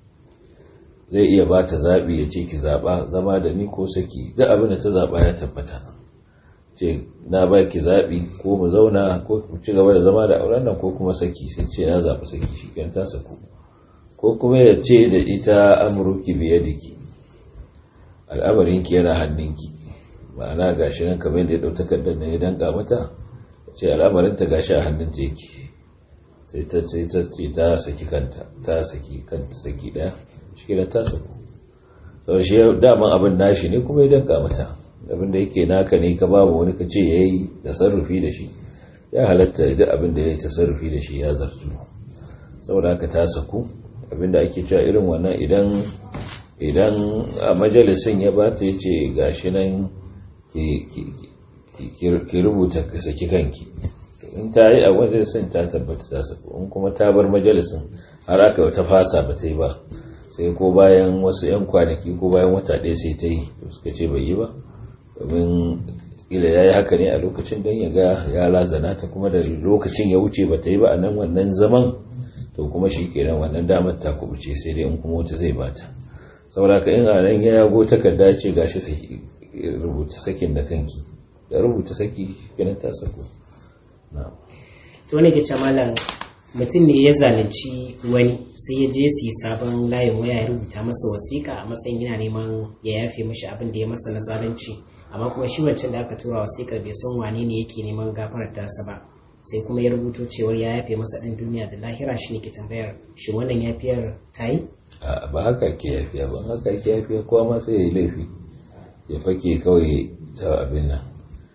zai iya ba ta zaɓi ya ce ki zaɓa zama da ni ko saki duk abin da ta zaɓa ya tabbata ce na ba ki zaɓi ko mu zauna ko mu ci gaba da zama da auren nan ko kuma saki sai ce na zaɓi saki shi kan ta saku ko kuma ya ce da ita amurki biyadiki al'amarinki yana hannunki ma'ana gashi nan kamar yadda ya ɗau takardar da ya danka mata ce al'amarinta gashi a hannunta yake sai ta ce ta ce ta saki kanta ta saki kanta saki ɗaya shi da ta saku sau shi daman abin nashi ne kuma ya danka mata abin da yake naka ne ka babu wani ka ce ya yi tasarrufi da shi ya halatta duk abin da ya yi tasarrufi da shi ya zartu saboda haka ta saku abin da ake cewa irin wannan idan idan a majalisin ya ba ta yace gashi nan ki rubuta ka saki kanki in ta yi a majalisin ta tabbata ta saku in kuma ta bar majalisin har aka ta fasa ba ta yi ba sai ko bayan wasu 'yan kwanaki ko bayan wata ɗaya sai ta yi suka ce bai yi ba domin kila ya yi haka ne a lokacin don ya ga ya lazana ta kuma da lokacin ya wuce ba ta yi ba a nan wannan zaman to kuma shi kenan wannan damar ta kubuce sai dai in kuma wata zai bata saboda ka in a nan ya yago takarda ce gashi rubuta sakin da kanki da rubuta saki kenan ta sako na'am to wani ke ce malam mutum ne ya zalunci wani sai ya je su yi sabon layin waya ya rubuta masa wasiƙa a matsayin yana neman ya yafe mashi abin da ya masa na zalunci amma kuma shi wancan da aka tura wasiƙar bai san wane ne yake neman gafarar tasa ba sai kuma ya rubuto cewar ya yafe masa ɗan duniya da lahira shi ne ke tambayar shi wannan yafiyar ta yi ba haka ke yafiya ba haka ke yafiya kowa ma sai ya yi laifi ya fake kawai ta abin nan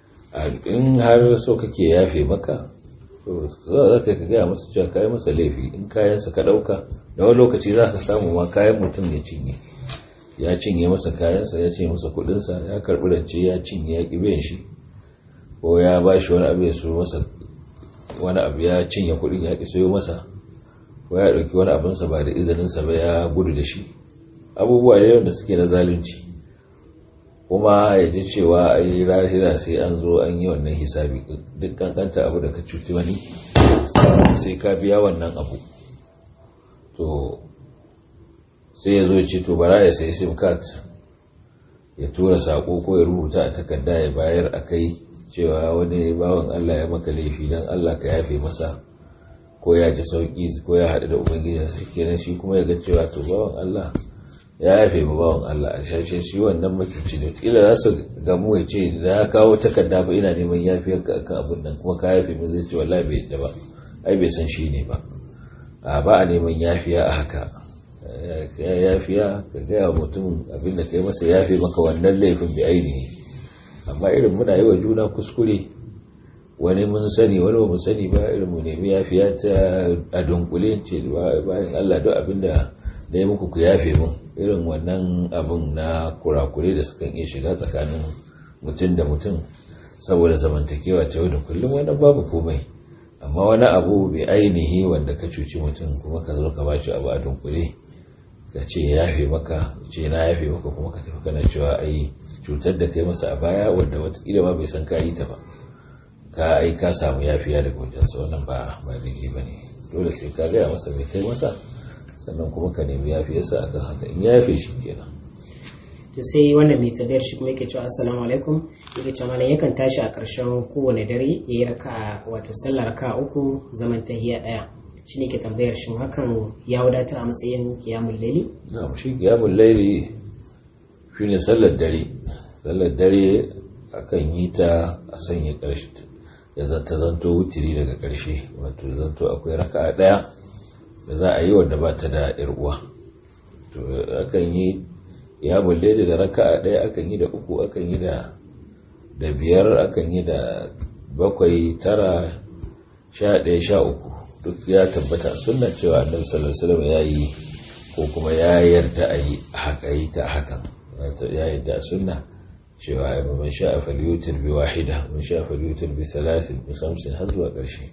in har so kake yafe maka to za ka gaya masa cewa kayan masa laifi in kayansa ka ɗauka da wani lokaci za ka samu ma kayan mutum ya cinye ya cinye masa kayansa ya cinye masa kudinsa ya karɓi rance ya cinye ya ƙi biyan shi ko ya ba shi wani abu ya so masa wani abu ya cinye kudin ya ƙi sayo masa ko ya ɗauki wani abinsa ba da izininsa ba ya gudu da shi abubuwa ne wanda suke na zalunci kuma ya ji cewa a yi rahira sai an zo an yi wannan hisabi duk kankanta abu da ka cuti wani sai ka biya wannan abu to sai ya zo ya ce to bara ya sai sim card ya tura sako ko ya rubuta a takarda ya bayar a kai cewa wani bawan Allah ya maka laifi don Allah ka yafe masa ko ya ji sauki ko ya haɗu da ubangiji su kenan shi kuma ya ga cewa to bawan Allah ya yafe ma bawan Allah a shashe shi wannan mutunci ne kila za su gamu ya ce da ya kawo takarda ba ina neman yafiyar ka akan abin nan kuma ka yafe min zai ce wallahi bai yadda ba ai bai san shi ne ba a ba a neman yafiya a haka ya yafiya ka gaya wa mutum abin da kai masa yafe maka wannan laifin bi ainihi amma irin muna yi wa juna kuskure wani mun sani wani ba mu sani ba irin mu nemi yafiya ta a dunkule ce bayan Allah duk abin da da ya muku ku yafe mun irin wannan abin na kurakure da sukan iya shiga tsakanin mutum da mutum saboda zamantakewa ta yau da kullum wannan babu komai amma wani abu bai ainihi wanda ka cuci mutum kuma ka zo ka bashi abu a dunkule ka ce ya yafe maka ce na yafe maka kuma ka tafi kana cewa ai cutar da kai masa a baya wanda watakila ma bai san ka yi ta ba ka ai ka samu yafiya daga wajensa wannan ba ba daidai ba ne dole sai ka gaya masa mai kai masa sannan kuma ka nemi yafiyarsa akan haka in ya yafe shi kenan to sai wannan mai tabbayar shi kuma yake cewa assalamu alaikum yake cewa malam yakan tashi a ƙarshen kowane dare ya yi raka wato sallar raka uku zaman tahiya ɗaya shi ne ke tambayar shin hakan ya wadatar a matsayin kiyamun laili na shi kiyamun laili shi ne sallar dare sallar dare akan yi ta a sanya ƙarshe ya zanta zanto wutiri daga ƙarshe wato zanto akwai raka ɗaya da za a yi wanda ba ta da uwa to akan yi ya bulle da raka ɗaya akan yi da uku akan yi da da biyar akan yi da bakwai tara sha ɗaya sha uku duk ya tabbata sunna cewa annabi sallallahu alaihi wasallam ya yi ko kuma ya yarda a yi haka yi ta hakan ya yarda sunna cewa man sha'a falyutir bi wahida man sha'a falyutir bi thalathin bi khamsin har zuwa ƙarshe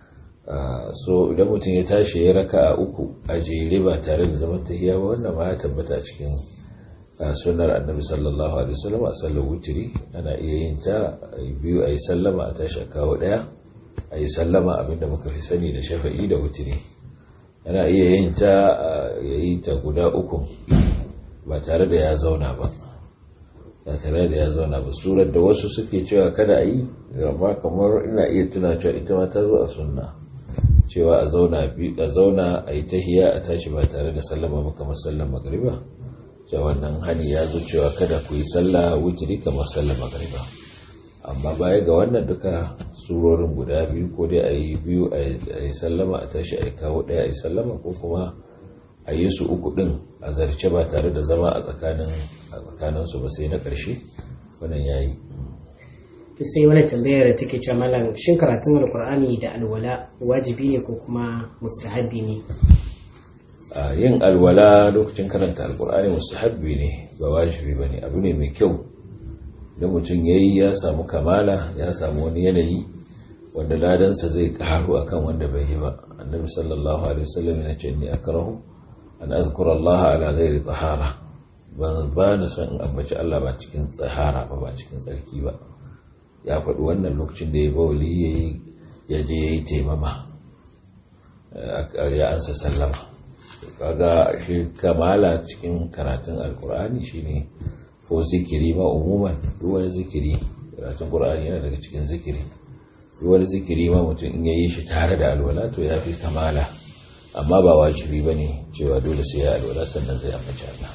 so idan mutum ya tashi ya raka a uku a jere ba tare da zaman tahiya ba wannan ma ya tabbata cikin sunnar annabi sallallahu alaihi wasallam a sallar wutiri ana iya yin ta biyu a yi sallama a tashi a kawo ɗaya a yi sallama abinda muka fi sani da shafa'i da wutiri ana iya yin ta ya yi ta guda uku ba tare da ya zauna ba ba tare da ya zauna ba surar da wasu suke cewa kada a yi amma kamar ina iya tuna cewa ita ma ta zo a sunna cewa a zauna a zauna a yi tahiya a tashi ba tare da sallama ba kamar sallar magriba cewa wannan hani ya zo cewa kada ku yi sallah wutiri kamar sallar magriba amma baya ga wannan duka surorin guda biyu ko dai a yi biyu a yi sallama a tashi a yi kawo ɗaya a yi sallama ko kuma a yi su uku ɗin a zarce ba tare da zama a tsakaninsu ba sai na ƙarshe wannan ya yi to sai wani tambayar da take cewa malam shin karatun alkur'ani da alwala wajibi ne ko kuma mustahabi ne yin alwala lokacin karanta alkur'ani mustahabi ne ba wajibi ba ne abu ne mai kyau da mutum ya yi ya samu kamala ya samu wani yanayi wanda ladansa zai karu akan wanda bai yi ba annabi sallallahu alaihi wasallam ya ce ni akrahu an azkura Allah ala ghairi tahara ban ba na san in ambaci Allah ba cikin tsahara ba ba cikin tsarki ba ya faɗi wannan lokacin da ya bauli yayi ya je yayi taimama ya ansa sallama kaga shi kamala cikin karatun alkur'ani shine ko zikiri ma umuman duk wani zikiri karatun qur'ani yana daga cikin zikiri wani zikiri ma mutum in yayi shi tare da alwala to ya fi kamala amma ba wajibi ba ne cewa dole sai ya alwala sannan zai ambaci Allah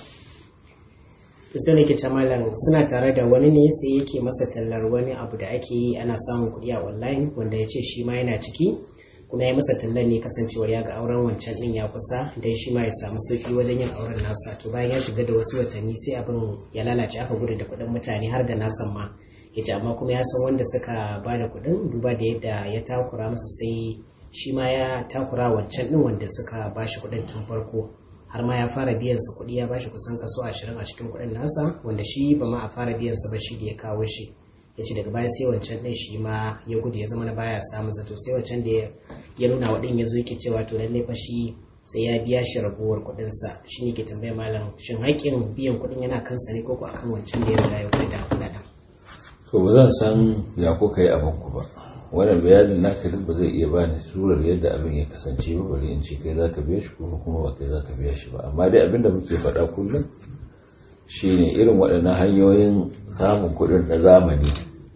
to sai nake ta malam suna tare da wani ne sai yake masa tallar wani abu da ake yi ana samun kuɗi a online wanda ya ce shi ma yana ciki kuma ya masa tallar ne kasancewar ya ga auren wancan din ya kusa dan shi ma ya samu sauki wajen yin auren nasa to bayan ya shiga da wasu watanni sai abin ya lalace aka gudu da kuɗin mutane har da nasan ma ya ce amma kuma ya san wanda suka ba da kuɗin duba da yadda ya takura masa sai shi ma ya takura wancan din wanda suka ba shi kuɗin tun farko har ma ya fara biyan sa kuɗi ya ba shi kusan kaso ashirin a cikin kuɗin nasa wanda shi ba ma a fara biyan sa ba shi da ya kawo shi ya ce daga baya sai wancan ɗin shi ma ya gudu ya zama na baya samun zato sai wancan da ya nuna wa ɗin ya zo yake cewa to lallai fa shi sai ya biya shi raguwar kuɗinsa shi ne ke tambaya malam shin haƙƙin biyan kuɗin yana kansa ne ko ko akan wancan da ya riga ya kuɗi da kuɗaɗen. to ba zan san ya kuka yi abin ku ba wannan bayanin naka duk ba zai iya bani surar yadda abin ya kasance ba bari in ce kai za ka biya shi ko kuma ba kai za ka biya shi ba amma dai abin da muke faɗa kullum shine irin waɗannan hanyoyin samun kuɗin na zamani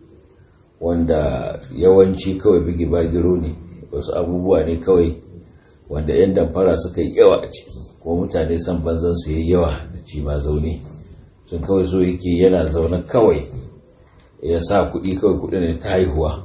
wanda yawanci kawai bigi bagiro ne wasu abubuwa ne kawai wanda 'yan damfara suka yi yawa a ciki kuma mutane san banzan su yi yawa da ci ma zaune sun kawai so yake yana zaune kawai ya sa kuɗi kawai kuɗi ne ta haihuwa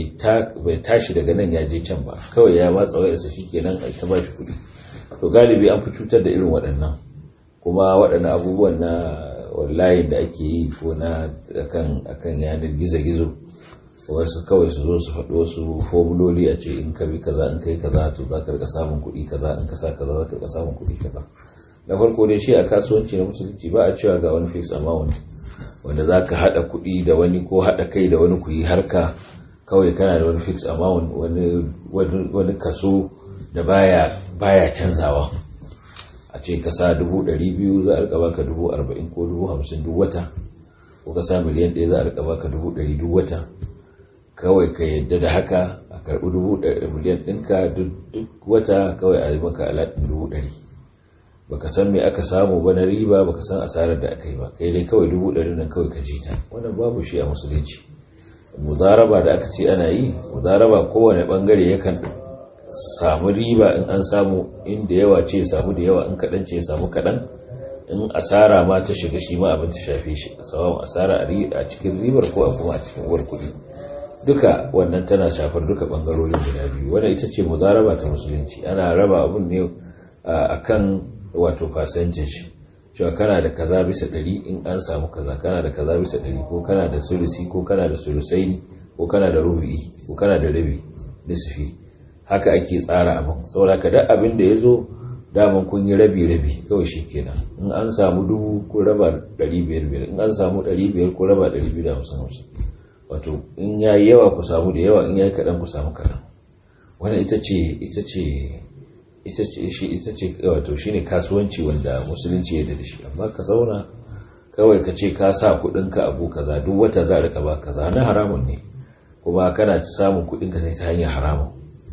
bai tashi daga nan ya je can ba kawai ya matsa wayarsa shi kenan a ta ba shi kuɗi to galibi an fi cutar da irin waɗannan kuma waɗannan abubuwan na wallahi da ake yi ko na akan yanar gizo-gizo wasu kawai su zo su faɗi wasu formuloli a ce in ka bi kaza in kai kaza to za ka rika samun kuɗi kaza in ka sa kaza za ka rika samun kuɗi kaza na farko dai shi a kasuwanci na musulunci ba a cewa ga wani fixed amount wanda za ka haɗa kuɗi da wani ko haɗa kai da wani ku yi harka kawai kana da wani fixed amount wani kaso da baya baya canzawa a ce ka sa dubu ɗari biyu za a rika baka dubu arba'in ko dubu hamsin duk wata ko ka sa miliyan ɗaya za a rika baka dubu ɗari duk wata kawai ka yadda da haka a karɓi dubu miliyan ɗinka duk wata kawai a yi maka alaɗin dubu ɗari baka san me aka samu ba na riba baka san asarar da aka yi ba kai dai kawai dubu ɗari nan kawai ka jita wannan babu shi a musulunci muzaraba da aka ce ana yi muzaraba kowane bangare yakan samu riba in an samu inda yawa ce samu da yawa in kaɗan ce samu kaɗan in asara ma ta shiga shi ma abin ta shafe shi sawan asara a cikin ribar ko a kuma a cikin uwar kuɗi duka wannan tana shafar duka bangarorin guda biyu wannan ita ce muzaraba ta musulunci ana raba abun ne akan wato percentage cewa kana da kaza bisa ɗari in an samu kaza kana da kaza bisa ɗari ko kana da sulusi ko kana da sulusaini ko kana da rubu'i ko kana da rabi nisfi haka ake tsara abin saboda ka duk abin da ya zo daman kun yi rabi rabi kawai shi kenan in an samu dubu ko raba ɗari biyar biyar in an samu ɗari biyar ko raba ɗari biyu da hamsin hamsin wato in ya yi yawa ku samu da yawa in ya yi kaɗan ku samu kaɗan wannan ita ce ita ce ita ce shi ita ce wato shine kasuwanci wanda musulunci ya da shi amma ka zauna kawai ka ce ka sa kudinka abu kaza duk wata za rika ba kaza na haramun ne kuma kana samun kudinka sai ta hanyar haramun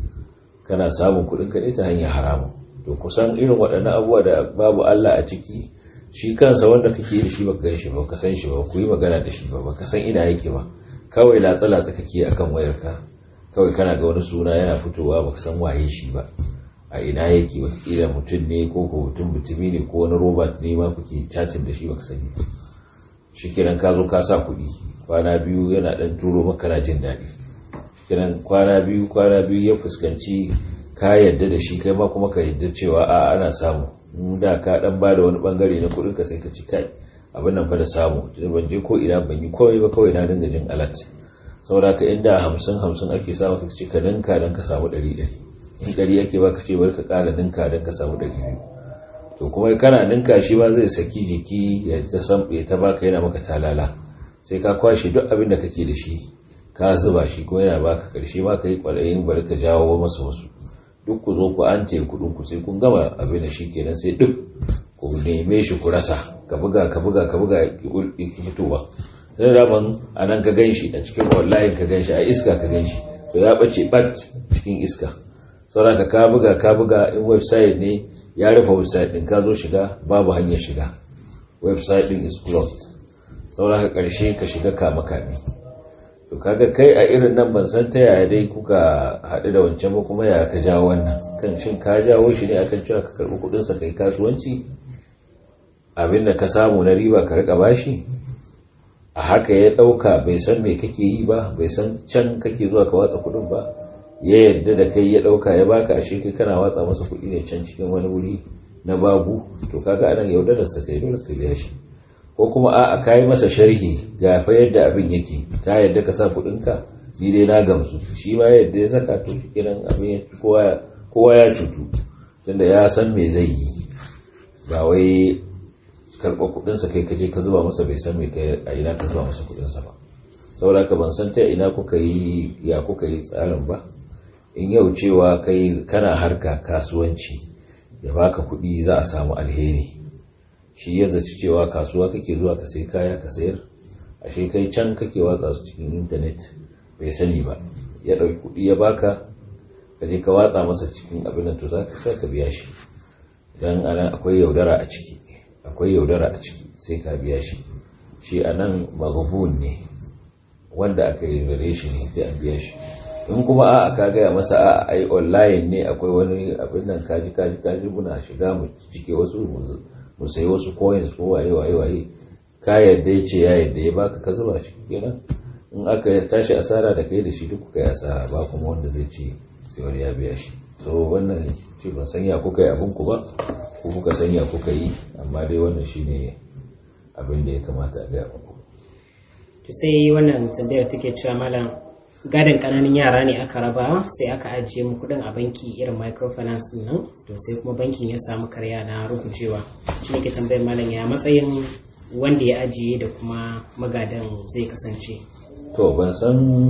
kana samun kudinka ne ta hanyar haramun to kusan irin waɗannan abubuwa da babu Allah a ciki shi kansa wanda kake da shi baka gan shi ba ka san shi ba ku yi magana da shi ba baka san ina yake ba kawai latsa latsa kake akan wayarka kawai kana ga wani suna yana fitowa baka san waye shi ba a ina yake watakila mutum ne ko ko mutum mutumi ne ko wani robot ne ma kuke cacin da shi baka sani shi kiran ka zo ka sa kuɗi kwana biyu yana ɗan turo maka na jin daɗi kiran kwana biyu kwana biyu ya fuskanci ka yadda da shi kai ma kuma ka yadda cewa a ana samu in da ka ɗan ba da wani ɓangare na kuɗin ka sai ka ci kai abin nan fa da samu ban je ko ina ban yi komai ba kawai na dinga jin alat saboda ka inda hamsin hamsin ake samu ka ci ka ninka don ka samu ɗari ɗari in ɗari ake baka ce bari ka ƙara ninka don ka samu ɗari biyu to kuma kana ninka shi ma zai saki jiki ya ta san ya ta baka yana maka talala sai ka kwashe duk abin da kake da shi ka zuba shi ko yana baka karshe ma ka yi ƙwarayin bari ka jawo masa wasu duk ku zo ku an ce kuɗin ku sai kun gama abin da shi kenan sai duk ku neme shi ku rasa ka buga ka buga ka buga ki fitowa sai daman a nan ka gan shi a cikin wallahi ka gan shi a iska ka gan shi to ya ɓace ɓat cikin iska sauraka ka buga ka buga in website ne ya rufe website din ka zo shiga babu hanyar shiga website din is closed sauraka karshe ka shiga kama kame to to kaga kai a irin nan ban san ta yaya dai kuka haɗu da wancan ba kuma ya ka jawo wannan kan shin ka jawo shi ne akan cewa ka karɓi kuɗinsa kai kasuwanci abin da ka samu na riba ka riƙa bashi a haka ya ɗauka bai san me kake yi ba bai san can kake zuwa ka watsa kuɗin ba ya yadda da kai ya ɗauka ya baka ashe kai kana watsa masa kuɗi ne can cikin wani wuri na babu to kaga anan yaudararsa kai dole ka biya shi ko kuma a ka yi masa sharhi ga fa yadda abin yake ta yadda ka sa kuɗinka ni dai na gamsu shi ma yadda ya saka to shi kenan abin kowa ya cutu tunda ya san me zai yi ba wai karɓar kuɗinsa kai kaje ka zuba masa bai san me kai a ina ka zuba masa kuɗinsa ba saboda ka ban san ta ina kuka yi ya kuka yi tsarin ba in yau cewa kai kana harka kasuwanci ya baka kuɗi za a samu alheri shi ya zaci cewa kasuwa kake zuwa ka sai kaya ka sayar ashe kai can kake watsa su cikin intanet bai sani ba ya ɗauki kuɗi ya baka ka je ka watsa masa cikin abin da to za ka ka biya shi idan anan akwai yaudara a ciki akwai yaudara a ciki sai ka biya shi shi anan maghbun ne wanda aka yaudare shi ne sai an biya shi in kuma a'a ka gaya masa a'a ai online ne akwai wani abin nan kaji kaji kaji muna shiga mu cike wasu mu sayi wasu coins ko waye waye waye ka yadda ya ce ya yadda ya baka ka zuba shi kenan in aka tashi asara da kai da shi duk kuka yi asara ba kuma wanda zai ce sai wani ya biya shi so wannan ce ban sanya kuka yi abin ku ba ko kuka sanya kuka yi amma dai wannan shine abin da ya kamata a gaya muku sai wannan tambayar take cewa malam gadon kananan yara ne aka raba sai aka ajiye mu kudin a banki irin microfinance din nan to sai kuma bankin ya samu karya na rubucewa shi ne ke tambayar malam ya matsayin wanda ya ajiye da kuma magadan zai kasance to ban san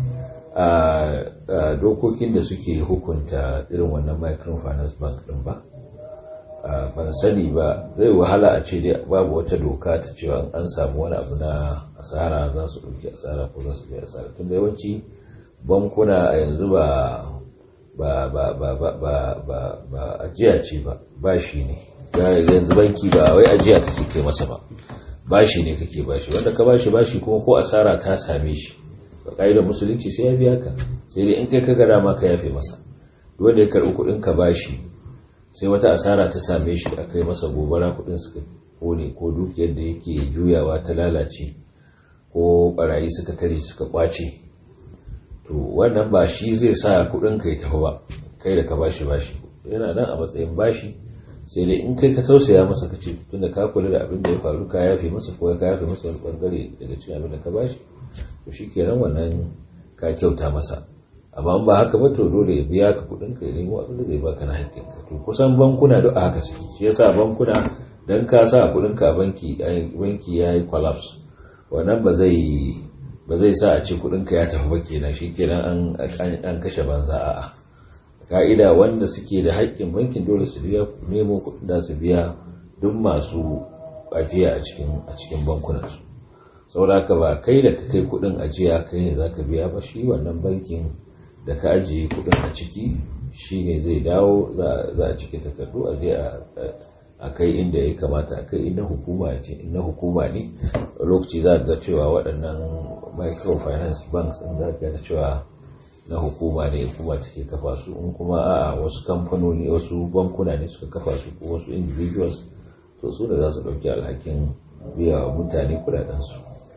a dokokin da suke hukunta irin wannan microfinance bank din ba ban sani ba zai wahala a ce dai babu wata doka ta cewa an samu wani abu na asara za su ɗauki asara ko za su biya asara tun da yawanci bankuna a yanzu ba ba ba ba ba ba ba ba ajiya ce ba bashi ne yanzu banki ba wai ajiya kake kai masa ba bashi ne kake bashi wanda ka bashi bashi kuma ko asara ta same shi ba ƙa'idar musulunci sai ya biya ka sai dai in kai ka gada ma ka yafe masa wanda ya karɓi kuɗin ka bashi sai wata asara ta same shi a kai masa gobara kuɗin suka kone ko dukiyar da yake juyawa ta lalace ko barayi suka tare suka kwace to wannan ba shi zai sa kuɗin ka ya tafi ba kai da ka bashi bashi yana nan a matsayin bashi sai dai in kai ka tausaya masa ka ce tunda ka kula da abin da ya faru ka yafe masa ko ka yafe masa wani bangare daga cikin abin da ka bashi to shi kenan wannan ka kyauta masa amma ba haka ba to dole ya biya ka kudin ka ya nemo abin da zai baka na hakkin ka to kusan bankuna duk a haka suke shi yasa bankuna dan ka sa kudin ka banki banki yayi collapse wannan ba zai ba zai sa a ce kudin ka ya tafi ba kenan shikenan an an kashe banza a'a ka'ida wanda suke da haƙƙin bankin dole su biya nemo kudin da su biya duk masu ajiya a cikin a cikin bankunan su saboda ka ba kai da ka kai kudin ajiya kai ne zaka biya ba shi wannan bankin da ka ajiye kudin a ciki shine zai dawo za a cike takardu a je a kai inda ya kamata a kai inda hukuma ce inda hukuma ne lokaci za ga cewa waɗannan microfinance banks in za ga cewa na hukuma ne hukuma take kafa su in kuma a wasu kamfanoni wasu bankuna ne suka kafa su ko wasu individuals to su da za su ɗauki alhakin biya wa mutane kudadensu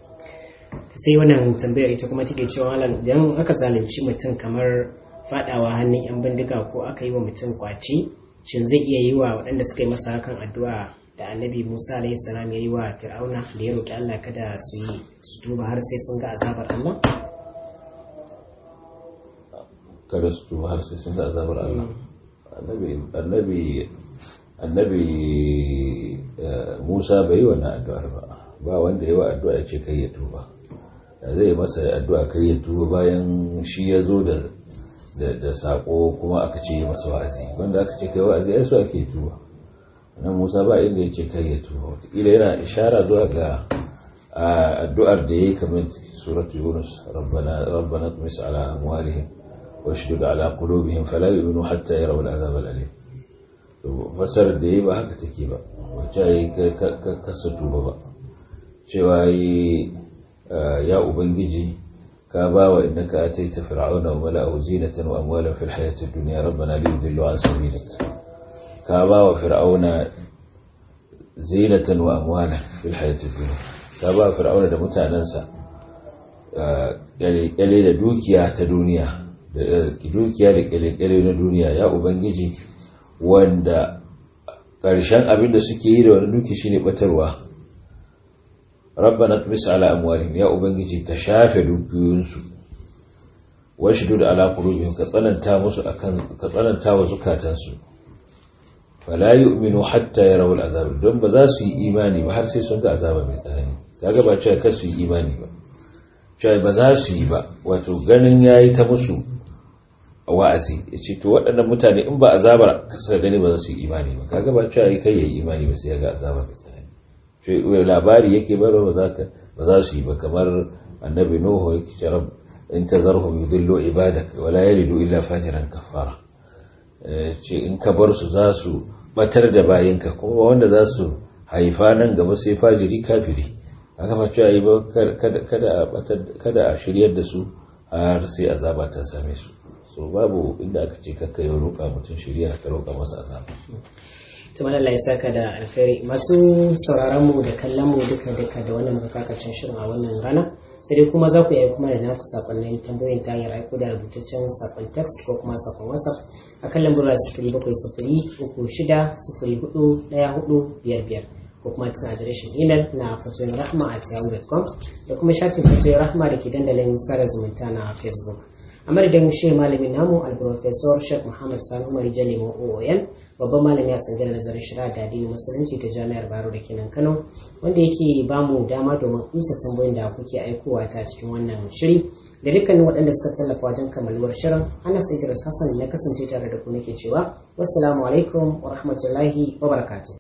sai wannan tambayar ita kuma take cewa malam idan aka zalunci mutum kamar fadawa hannun yan bindiga ko aka yi wa mutum kwace shin zai iya yi wa waɗanda suka yi masa hakan addu'a da annabi musa alayhi salam ya yi wa fir'auna da ya roƙi allah kada su yi su tuba har sai sun ga azabar allah kada su tuba har sai sun ga azabar allah annabi annabi musa bai yi wannan addu'ar ba ba wanda ya wa addu'a ya ce kai ya tuba zai masa addu'a kai ya tuba bayan shi ya zo da da sako kuma aka ce masa wa'azi wanda aka ce kai wa'azi ya so ake tuba nan musa ba inda ya ce kai ya tuba wataƙila yana ishara zuwa ga addu'ar da ya yi kamar suratu yunus rabbana tumis ala amwalihim wa shidud ala qulubihim fala yu'minu hatta yarawu al'azab al'alim to fasar da yayi ba haka take ba wacce yayi ka tuba ba cewa yi ya ubangiji ka ba wa innaka ataita fir'auna wa mala'ahu zinatan wa amwalan fil hayatid dunya rabbana liyudillu an sabilik ka ba wa fir'auna zinatan wa amwalan fil hayatid dunya ka ba wa fir'auna da mutanansa kyale da dukiya ta duniya dukiya da kyale na duniya ya ubangiji wanda ƙarshen abin da suke yi da wani duki shine batarwa rabbana tmis ala amwalihim ya ubangiji ka shafe dukiyoyinsu washdud ala qulubihim ka tsananta musu akan ka tsananta wa zukatansu fala yu'minu hatta yarawul azab don ba za su yi imani ba har sai sun ga azaba mai tsanani kaga ba cewa kar su yi imani ba cewa ba za su yi ba wato ganin yayi ta musu wa'azi ya ce to waɗannan mutane in ba azabar suka gani ba za su yi imani ba kaga ba cewa kai yayi imani ba sai ya ga azaba mai tsanani ce labari yake bayarwa ba za ka ba za su yi ba kamar annabi nuhu yake ce rab in tazarhum yudillu ibadak wala yalidu illa fajiran kafara ce in ka bar su za su batar da bayinka kuma wanda za su haifa nan gaba sai fajiri kafiri aka fa cewa yi ba kada a shiryar da su har sai azaba ta same su so babu inda aka ce kakka yi roƙa mutum shirya ka roƙa masa azaba tumar Allah ya saka da alkhairi masu sauraron mu da kallon mu duka duka da wannan bukakacin shirin a wannan rana sai dai kuma za ku yi kuma da naku sakonnin tambayoyin ta hanyar aiko da rubutaccen sakon text ko kuma sakon whatsapp a kan lambar sifiri bakwai sifiri uku shida sifiri hudu ɗaya hudu biyar biyar ko kuma cikin adireshin imel na fatoyin rahma a yahoo.com da kuma shafin fatoyin rahma da ke dandalin sada zumunta na facebook a madadin shi malamin namu alprofesor sheikh muhammad sani umar jalimo oon babban malami a tsangar nazarin shari'a da addinin musulunci ta jami'ar baro da kenan kano wanda yake ba mu dama domin isa tambayoyin da kuke aikowa ta cikin wannan shiri da dukkanin waɗanda suka tallafa wajen kammaluwar shirin anas idris hassan na kasance tare da ku nake cewa wassalamu alaikum wa rahmatullahi wa barakatuh